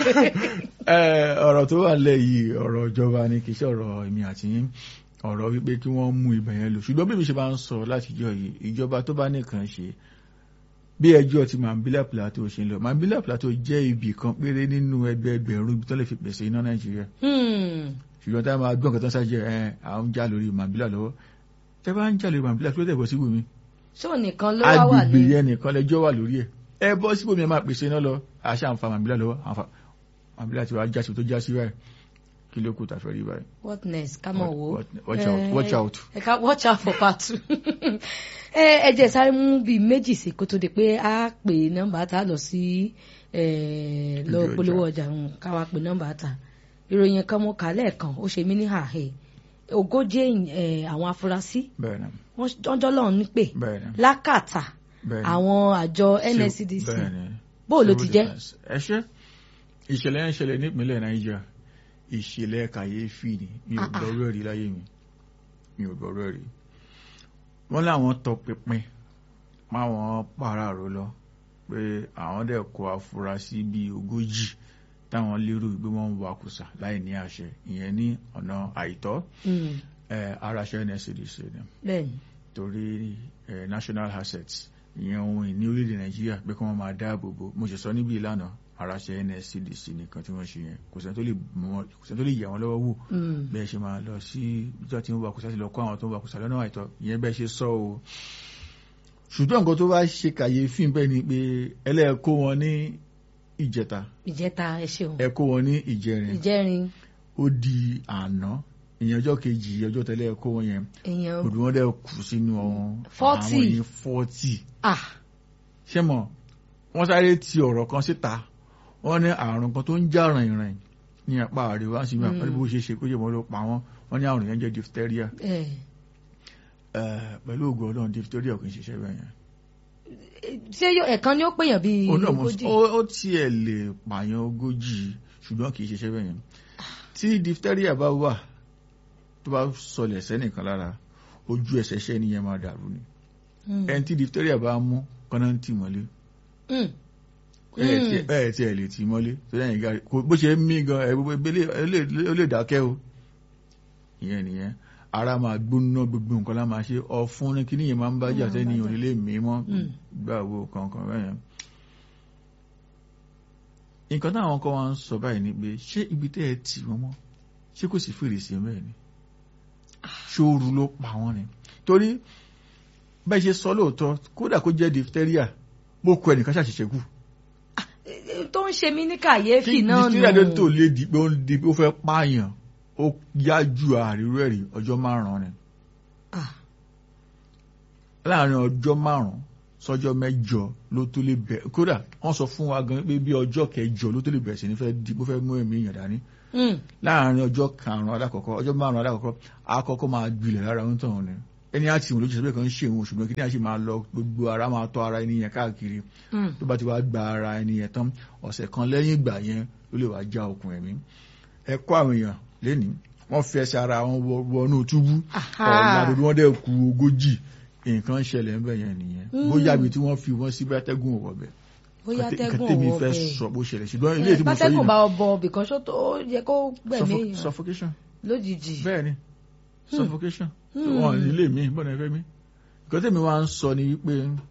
Ẹ, ọ̀rọ̀ tó wà lẹ̀ yìí ọ̀rọ̀ ìjọba ni kì í ṣe ọ̀rọ̀ èmi àti yín ọ̀rọ̀ wípé kí wọ́n mú ibẹ̀ yẹn lò ṣùgbọ́n bí mi ṣe bá ń sọ látijọ́ yìí ìjọba tó bá nìkan ṣe bí ẹjọ́ ti Mambila Plateau ṣe ń lọ Mambila Plateau jẹ́ ibì kan péré nínú ẹgbẹẹgbẹ̀rún ibi tó lè fi pèsè iná Nàìjíríà ṣùgbọ́n tá a máa gbọ́n nǹkan tó ń ṣàjẹ́ ẹ à ń jà lórí Mambila lọ́wọ́ tẹ́ bá ń jà lórí Mambila kí ló dẹ̀ bọ́ sí wùmí ṣó nìkan ló wá wà agbègbè ní yẹn nìkan lẹjọ́ wà lórí ẹ̀ ẹ bọ́ síbò mi ẹ máa pèsè iná lọ àṣà àǹfà màbílà lọ́wọ́ àǹfà màbílà tí wàá jásí tó jásí báyìí kí ló kù tàfẹ́ rí báyìí. what next ká mọ̀ wò. watch out watch out. ẹ ká watch out for part two. ẹ ẹ jẹ́ sáré mú bíi méjì sí kó tó di pé a pè nọ́mbà tá a lọ sí lọ polówó ọjà ká wá pè nọ́mbà tá ìròyìn kan mo kà lẹ́ẹ̀kan ó ṣe mí ní àhẹ ogójì àwọn afurasí bẹ́ẹ̀ni wọ́n jọ́ lọ́run nípè bẹ́ẹ̀ni lákàtà bẹ́ẹ̀ni àwọn àjọ NSCDC bẹ́ẹ̀ni bó ló ti jẹ́. ẹ ṣe ìṣẹ̀lẹ̀ yẹn ṣẹlẹ̀ nípínlẹ̀ Nàìjíríà ìṣẹ̀lẹ̀ kàyéfì ni mi ò Ah, ah. gbọ́rọ̀ rí láyé mi mi ò gbọ́rọ̀ rí wọ́n láwọn tọpinpin máwọn pàráàrò lọ pé àwọn dẹ̀ kó afurasí bíi ogójì táwọn lérò pé wọ́n ń wakùsà láì ní àṣẹ ìyẹn ní ọ̀nà àìtọ́ Mm, ẹ̀ araṣẹ́ NSCDC ni bẹ́ẹ̀ni torí ẹ̀ national assets ìyẹn ohun ìní orílẹ̀-èdè Nàìjíríà pé kí wọ́n máa dáàbò bò mo ṣe sọ níbi ìlànà araṣẹ́ NSCDC nìkan tí wọ́n ṣe yẹn kò sẹ́ni tó lè mú wọn- kò sẹ́ni tó lè yà wọ́n lọ́wọ́ wò Mm, bẹ́ẹ̀ ṣe máa lọ sí ìjọ tí ń wakùsà sí lọ kó àwọn tó ń wakùsà lọ́nà àìtọ́ ìyẹn bẹ́ẹ̀ ṣe sọ o ṣùgbọ́n nǹkan tó bá ṣe kàyéfì bẹ́ẹ̀ ni pé ẹlẹ́ẹ̀kó wọn ní ìjẹta ìjẹta ẹ ṣeun ẹ kó wọn ní ìjẹrin ìjẹrin ó di àná ìyẹn ọjọ́ kejì ọjọ́ tẹ́lẹ̀ ẹ kó wọn yẹn èèyàn òdù wọn dẹ̀ kù sínú ọ̀hún Forty. àwọn yìí fọ́tì ah ṣé mọ̀ wọ́n sáré ti ọ̀rọ̀ kan síta wọ́n ní àrùn kan tó ń já rìnrìn ní apá àríwá sí mi àpẹẹrẹ bó ṣe ṣe kó jẹ́ mọ́ ló pa wọ́n wọ́n ní àrùn yẹn jẹ́ diphtheria ẹ Eh, pẹ̀lú ògùn ọlọ́run diphtheria kò ń ṣiṣẹ́ bẹ́ẹ̀ yẹn. ṣé yóò- ẹ̀kan ni ó pèèyàn bíi ó náà mo ogójì ó ó tiẹ̀ lè pààyàn ogójì ṣùgbọ́n kì í ṣiṣẹ́ bẹ́ẹ̀ yẹn. tí diphtheria bá wà tó bá sọlẹ̀ sẹ́nìkan lára ojú ẹsẹ̀ ṣẹ́ nìyẹn máa dàrú ni. Mm, ẹni tí diphtheria bá mú kọ́nà ń tì mọ́lé mm, ẹ tí ẹ tí ẹ lè tì mọ́lé tó lẹ́yìn gàrí kò bó ṣe ń mí gan ẹ gbogbo ebele ó lè dákẹ́ o ìyẹn nìyẹn ara máa gbóná gbogbo nǹkan lá máa ṣe ọ̀fun ní kíní yẹn máa ń bájà Mm, sẹ́ni bájà. onílé mímọ́ Mm. gbà wo kankan bẹ́yẹn. nǹkan táwọn kan wá ń sọ báyìí ni pé ṣé ibi tẹ́ ẹ tì wọ́n mọ́ ṣé kò sí fèrèsé bẹ́ẹ̀ ni ṣóoru ló pa wọ́n ni torí bẹ́ẹ̀ ṣe sọ lóòótọ́ kódà kó jẹ́ diphtheria bó kọ ẹnìkan ṣàṣìṣe kù tó ń ṣe mí ní kàyéfì kí náà diphtheria tó tó nù lé di pé ó ń di pé ó fẹ́ pààyàn ó yá ju àrírú ẹ̀rí ọjọ́ márùn-ún ni Ah, láàrin ọjọ́ márùn-ún sọ́jọ́ mẹ́jọ ló tó lè bẹ̀ kódà wọ́n sọ fún wa gan pé bí ọjọ́ kẹjọ ló tó lè bẹ̀rẹ̀ sí ní fẹ́ di bó fẹ́ mú ẹ̀mí èèyàn dání mm, láàrin ọjọ́ karùn-ún alákọ̀ọ́kọ́ ọjọ́ márùn-ún alákọ̀ọ́kọ́ àkọ́kọ́ máa gbilẹ̀ lára ń tàn ní ẹni àti ìwọ̀n lójú sọ́bẹ̀ kan ń ṣe òun ṣùgbọ́n kí ní àṣì máa lọ gbogbo ara máa tọ́ ara ẹni yẹn káàkiri mm. tó bá ti wá gba ara ẹni yẹn tán ọ̀sẹ̀ kan lẹ́yìn ìgbà yẹn ló lè wá já okùn ẹ̀mí ẹ kó àwọn èèyàn lénìí wọ́n fi ẹsẹ̀ ara wọn wọ- wọnú túbú Aha. ọ̀la gbogbo wọn dẹ̀ ku ogójì nǹkan ṣẹlẹ̀ ń bẹ̀ yẹn nìyẹn Mm. bóyá ibi tí wọ́n fi wọ́n sí bátẹ́gùn ọ̀wọ́ bẹ̀ bóyá nǹkan tẹ́gùn tèmi ọwọ́ fẹ́ bẹ́ẹ̀ sọ bó ṣẹlẹ̀ ṣùgbọ́n ilé tí mo sọ yìí bátẹ́gùn bá náà, ọbọ bìkan ṣó tó yẹ kó gbẹ̀mí suffo- èèyàn suffocation lójijì bẹ́ẹ̀ ni suffocation Hmm. wọn nílé mi bọ́dọ̀ ẹgbẹ́ mi nǹkan tèmi wá ń sọ ni wípé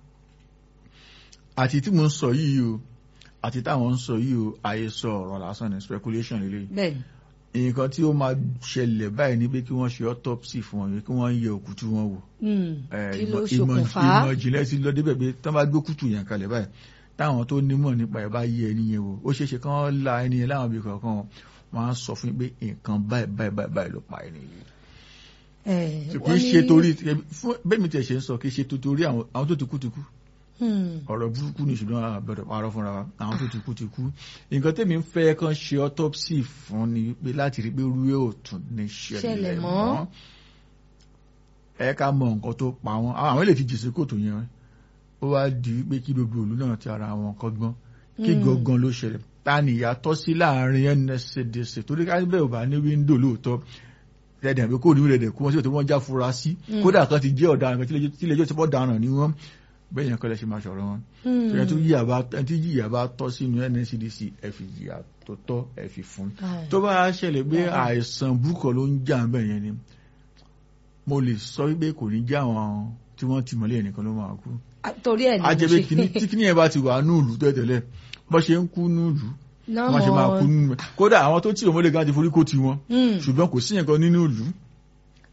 àti tí mo ń sọ yìí o àti táwọn ń sọ yìí o àhesọ ọ̀rọ̀ lásán ni speculation lélẹ́yìí bẹ́ẹ̀ ni nǹkan tí ó máa ṣẹlẹ̀ báyìí ni pé kí wọ́n ṣe autopsy fún wọn kí wọ́n yẹ òkútù wọn wò Mm, Eh, kí ló ìmọ̀- ìmọ̀ ṣokùnfà ìmọ̀ ìjìnlẹ̀ ti lọ débẹ̀ pé tán bá gbé kùtù yẹn kalẹ̀ báyìí táwọn tó nímọ̀ nípa ẹ̀ bá yẹ ẹni yẹn wò ó ṣeé ṣe kán la ẹni yẹn láwọn ibi kọ̀ọ̀kan wọ́n á sọ fún yín pé nǹkan báyìí báyìí báyìí báyìí ló pa ẹni yìí. Eh, kì wọ́n í ní- ṣe torí fún bẹ́ẹ̀ mi tiẹ̀ ṣe ń sọ kì í ṣe torí àwọn àwọn tó ti kú ti kú Hmm, ọ̀rọ̀ burúkú ni ṣùgbọ́n a gbọ́dọ̀ parọ́ fúnra wa àwọn tó ti kú ti kú nǹkan tèmi ń fẹ́ kán ṣe autopsy fún ni pé láti rí pé rúwé ò tún ní Ṣẹlẹ̀ ṣẹlẹ̀ mọ́. mọ́ ẹ ká mọ nǹkan tó pa wọn àwọn èlè ti jèsè kòtò yẹn ó wá di pé kí gbogbo òlu náà ti ara wọn kọ́gbọ́n kí Mm. gangan ló ṣẹlẹ̀ ta ni ìyàtọ̀ sí láàrin NSCDC torí ká bẹ́ẹ̀ ò bá ní wíńdò lóòótọ́ rẹ̀dẹ̀ àbí kò ní rẹ̀dẹ̀ kú wọn sí òtún wọn já fura sí Mm. kódà kan ti jẹ́ ọ̀daràn kan tí ilé ẹjọ́ ti pọ̀ daràn ni wọ́n bẹ́ẹ̀ yẹn kọ́lẹ̀ ṣe máa ṣọ̀rọ̀ wọn hmm. ṣẹlẹ̀ tó yíyà bá ẹni tí yíyà bá tọ́ sínú NSCDC ẹ fi yíyà tó tọ́ ẹ fi fún Ah, tó bá ṣẹlẹ̀ pé Bàbá. àìsàn burúkú ló ń jà ń bẹ̀ yẹn ni mo lè sọ wípé kò ní já àwọn tí wọ́n ti mọ́lé ẹnìkan ló máa kú ah, torí ẹ̀ ni mo ajẹ́bẹ́ ṣe- kíní tí kíní yẹn bá ti wà núùlù tẹ́tẹ̀lẹ̀ bọ́ ṣe ń kú núùlù Náà wọ́n ṣe máa mọ̀- kú núùlù kódà àwọn tó tí òmòlè gan ti forí kó ti wọn Hmm, ṣùgbọ́n kò sí yẹn kan nínú ìlú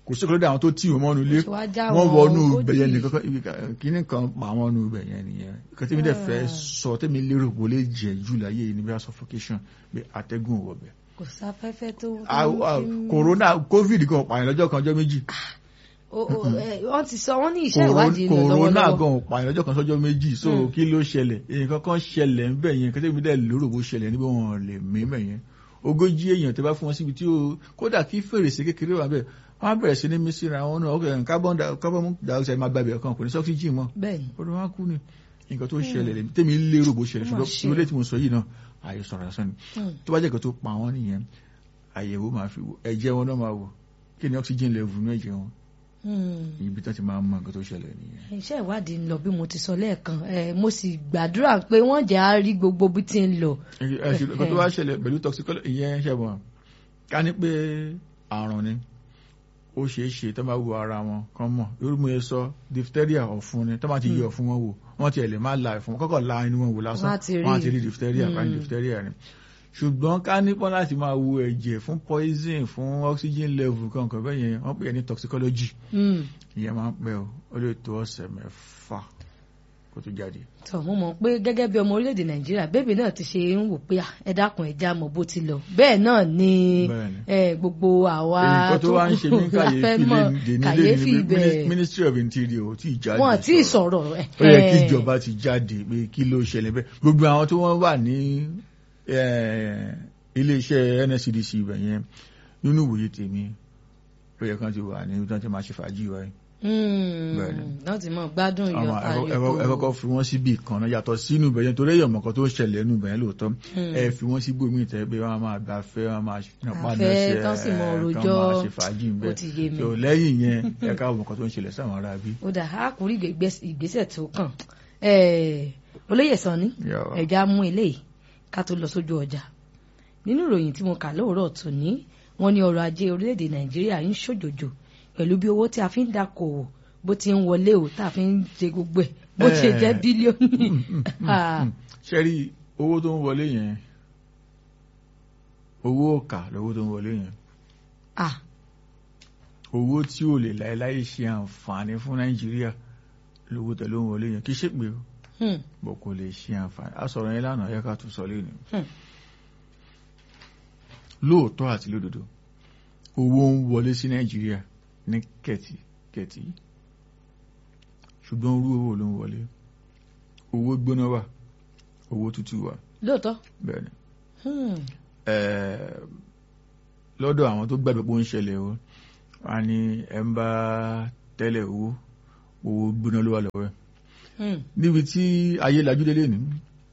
kò sí kọlọ́dà àwọn tó tì wọ́n mọ́nu ilé Ó ti wá já wọ́n wọn wọnú ogójì. ibẹ̀ yẹn nìkan kan- ibi kan- kíní kan pa àwọn ọ̀nù ibẹ̀ yẹn nìyẹn nǹkan tí mi dẹ̀ fẹ́ sọ tẹ́mi lérò pé ó lè jẹ́ jù láyé yìí ní bí suffocation pé atẹ́gùn ò wọ̀bẹ̀. kò sáfẹ́fẹ́ tó. Ah, ah, corona covid kan pààyàn lọ́jọ́ kan ọjọ́ méjì O- o- ẹ, wọ́n ti sọ wọ́n ní iṣẹ́ ìwádìí lọ corona lọ́wọ́lọ́wọ́. gan pààyàn lọ́jọ́ kan sọ́jọ́ méjì so Mm. kí ló ṣẹlẹ̀ nǹkan kan ṣẹlẹ̀ ń bẹ̀ yẹn nǹkan tẹ́mi dẹ̀ lérò bó ṣẹlẹ̀ níbi wọn lè mí bẹ̀ yẹn ogójì èèyàn tẹ́ bá fún wọn síbi tí ó kódà kí fèrèsé kékeré wà bẹ́ẹ̀ wọ́n á bẹ̀rẹ̀ sí ní mí síra wọn náà ọkọ̀ carbon di- carbon dioxide máa gbàgbé ọkàn kò ní oxygen mọ́ bẹ́ẹ̀ni ọdún wa kú ni nǹkan tó ṣẹlẹ̀ lèmi tẹ́mi lérò bó ṣẹlẹ̀ Ó mà ṣùgbọ́n ṣe. ilé tí mo sọ yìí náà àyè sọ̀rọ̀ lásán ni Hmm. tó bá jẹ́ nǹkan tó pa wọ́n nìyẹn àyẹ̀wò máa fi wò ẹ̀jẹ̀ wọn náà máa wò kí ni oxygen level ní ẹ̀jẹ̀ wọn Hmm. ibi tó ti máa mọ nǹkan tó ṣẹlẹ̀ nìyẹn. iṣẹ́ ìwádìí ń lọ bí mo ti sọ lẹ́ẹ̀kan ẹ, mo sì gbàdúrà pé wọ́n jẹ́ á rí gbogbo bí ti ń lọ. nǹkan tó bá ṣẹlẹ̀ pẹ̀lú toxicology ìyẹn ṣẹ̀wọ̀n ká ní pé àrùn ni ó ṣeé ṣe tó bá wo ara wọn kán mọ̀ irú mo yẹ sọ diphtheria ọ̀fun ni tó bá ti yẹ ọ̀fun wọn wò wọ́n tiẹ̀ lè má la ẹ̀fun kọ́kọ́ la inú wọn wò lásán Wọ́n á ti rí. wọ́n á ti rí diphtheria Mm. ká ní diphtheria ni ṣùgbọ́n ká ní pọ́n láti máa wo ẹ̀jẹ̀ fún poison fún oxygen level kankan bẹ́ẹ̀ yẹn wọ́n pè é ní toxicology Hmm. ìyẹn máa ń pẹ́ o ó lè tó ọ̀sẹ̀ mẹ́fà kó tó jáde. tọ mo mọ̀ pé gẹ́gẹ́ bí ọmọ orílẹ̀-èdè nàìjíríà bébì náà ti ṣe ń wò pé à, ẹ dákun ẹ já mọ̀ bó ti lọ bẹ́ẹ̀ náà ni Bẹ́ẹ̀ni. ẹ, gbogbo àwa nǹkan tó wá ń ṣe ní la fẹ́ kàyéfì mọ̀ lè ní kàyéfì lè ní bẹ́ẹ̀ ministry of interior ò tí ì jáde wọn tí ì sọ̀rọ̀. sọ̀rọ̀ ẹ̀ ó yẹ kí ìjọba ti jáde pé kí ló ṣẹlẹ̀ bẹ́ẹ̀ gbogbo àwọn tó wọ́n wà ní eh, iléeṣẹ́ NSCDC ibẹ̀ yẹn nínú ìwòye tèmi ó yẹ kán ti wà ní ibi tí wọ́n ti máa ṣe fàájì wáyé Bẹ́ẹ̀ni. náà ti mọ̀ gbádùn àwọn ìyọ̀ ẹ kọ́kọ́ fi wọ́n síbi kan náà yàtọ̀ sínú ibẹ̀ yẹn torí èèyàn mọ̀kan tó ṣẹlẹ̀ nínú ibẹ̀ yẹn lóòótọ́ ẹ fi wọ́n sí gbòmí ìtẹ́ pé wọ́n máa gbafẹ́ wọ́n máa padà Àfẹ́ ṣe tán sì mọ kán rojọ́. máa ṣe fàájì ń ó bẹ̀ ti yé mi so lẹ́yìn yẹn ẹ ká mọ̀kan tó ń ṣẹlẹ̀ sáwọn ará bí. ó dà á kúrò ìgbésẹ̀ tó kàn Eh, olóyè Sanni Yàrá. ẹ̀já mú eléyìí ká tó lọ sójú ọjà nínú ìròyìn tí mo kà lóòrọ̀ tòní wọ́n ní ọrọ̀ ajé orílẹ̀-èdè nàìjíríà ń ṣòjòjò pẹ̀lú bí owó tí a fi ń dákòwò bó ti ń wọlé o tá a fi ń ṣe gbogbo ẹ̀ bó ti Eh. jẹ́ bílíọ̀nù Ah, ṣe rí owó tó ń wọlé yẹn owó ọ̀kà lówó tó ń wọlé yẹn ah, owó tí ò lè láéláé ṣe àǹfààní fún nàìjíríà lówó tẹ̀ ló ń wọlé yẹn kì í ṣe pé hmm, bọ̀ kò lè ṣe àǹfààní a sọ̀rọ̀ yẹn lánàá yẹ ká tún sọ lẹ́nu hmm. lóòótọ́ àti lódodo owó ń wọlé sí nàìjíríà ní kẹ̀tíkẹ̀tí ṣùgbọ́n orú owó ló ń wọlé owó gbóná wà owó tútù wà lóòótọ́ bẹ́ẹ̀ ni hmm, Eh, lọ́dọ̀ àwọn tó gbàgbé pé ó ń ṣẹlẹ̀ o wọ́n á ní ẹ̀ ń bá tẹ́lẹ̀ owó owó gbóná ló wà lọ́wọ́ ẹ̀ hmm. níbi tí ayé lajú délé ní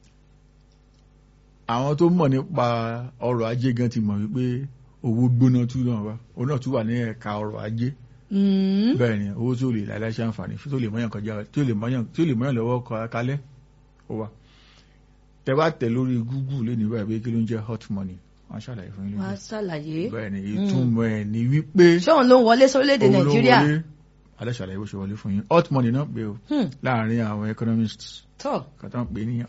àwọn tó mọ̀ nípa ọrọ̀ ajé gan ti mọ̀ wípé owó gbóná tún náà wá òun náà tún wà ní ẹ̀ka ọrọ̀ ajé Hmm. bẹ́ẹ̀ ni owó tí ó lè láìláì ṣe àǹfààní tó lè mọ́yàn kọjá tí ó lè mọ́yàn tí ó lè mọ́yàn lọ́wọ́ kọ kalẹ̀ ó wà tẹ bá tẹ̀ lórí Google lé nígbà pé kí ló ń jẹ́ hot money wọ́n ṣàlàyé fún yín wàá lójú ṣàlàyé bẹ́ẹ̀ ni ìtumọ̀ ẹ̀ ní wípé ṣé òun ló ń wọlé sórílẹ̀-èdè owó ló nàìjíríà wọlé alẹ́ ṣàlàyé bó ṣe wọlé fún yín hot money náà pé o Hmm, láàárín àwọn economists tọ́ kàtà ń pè ní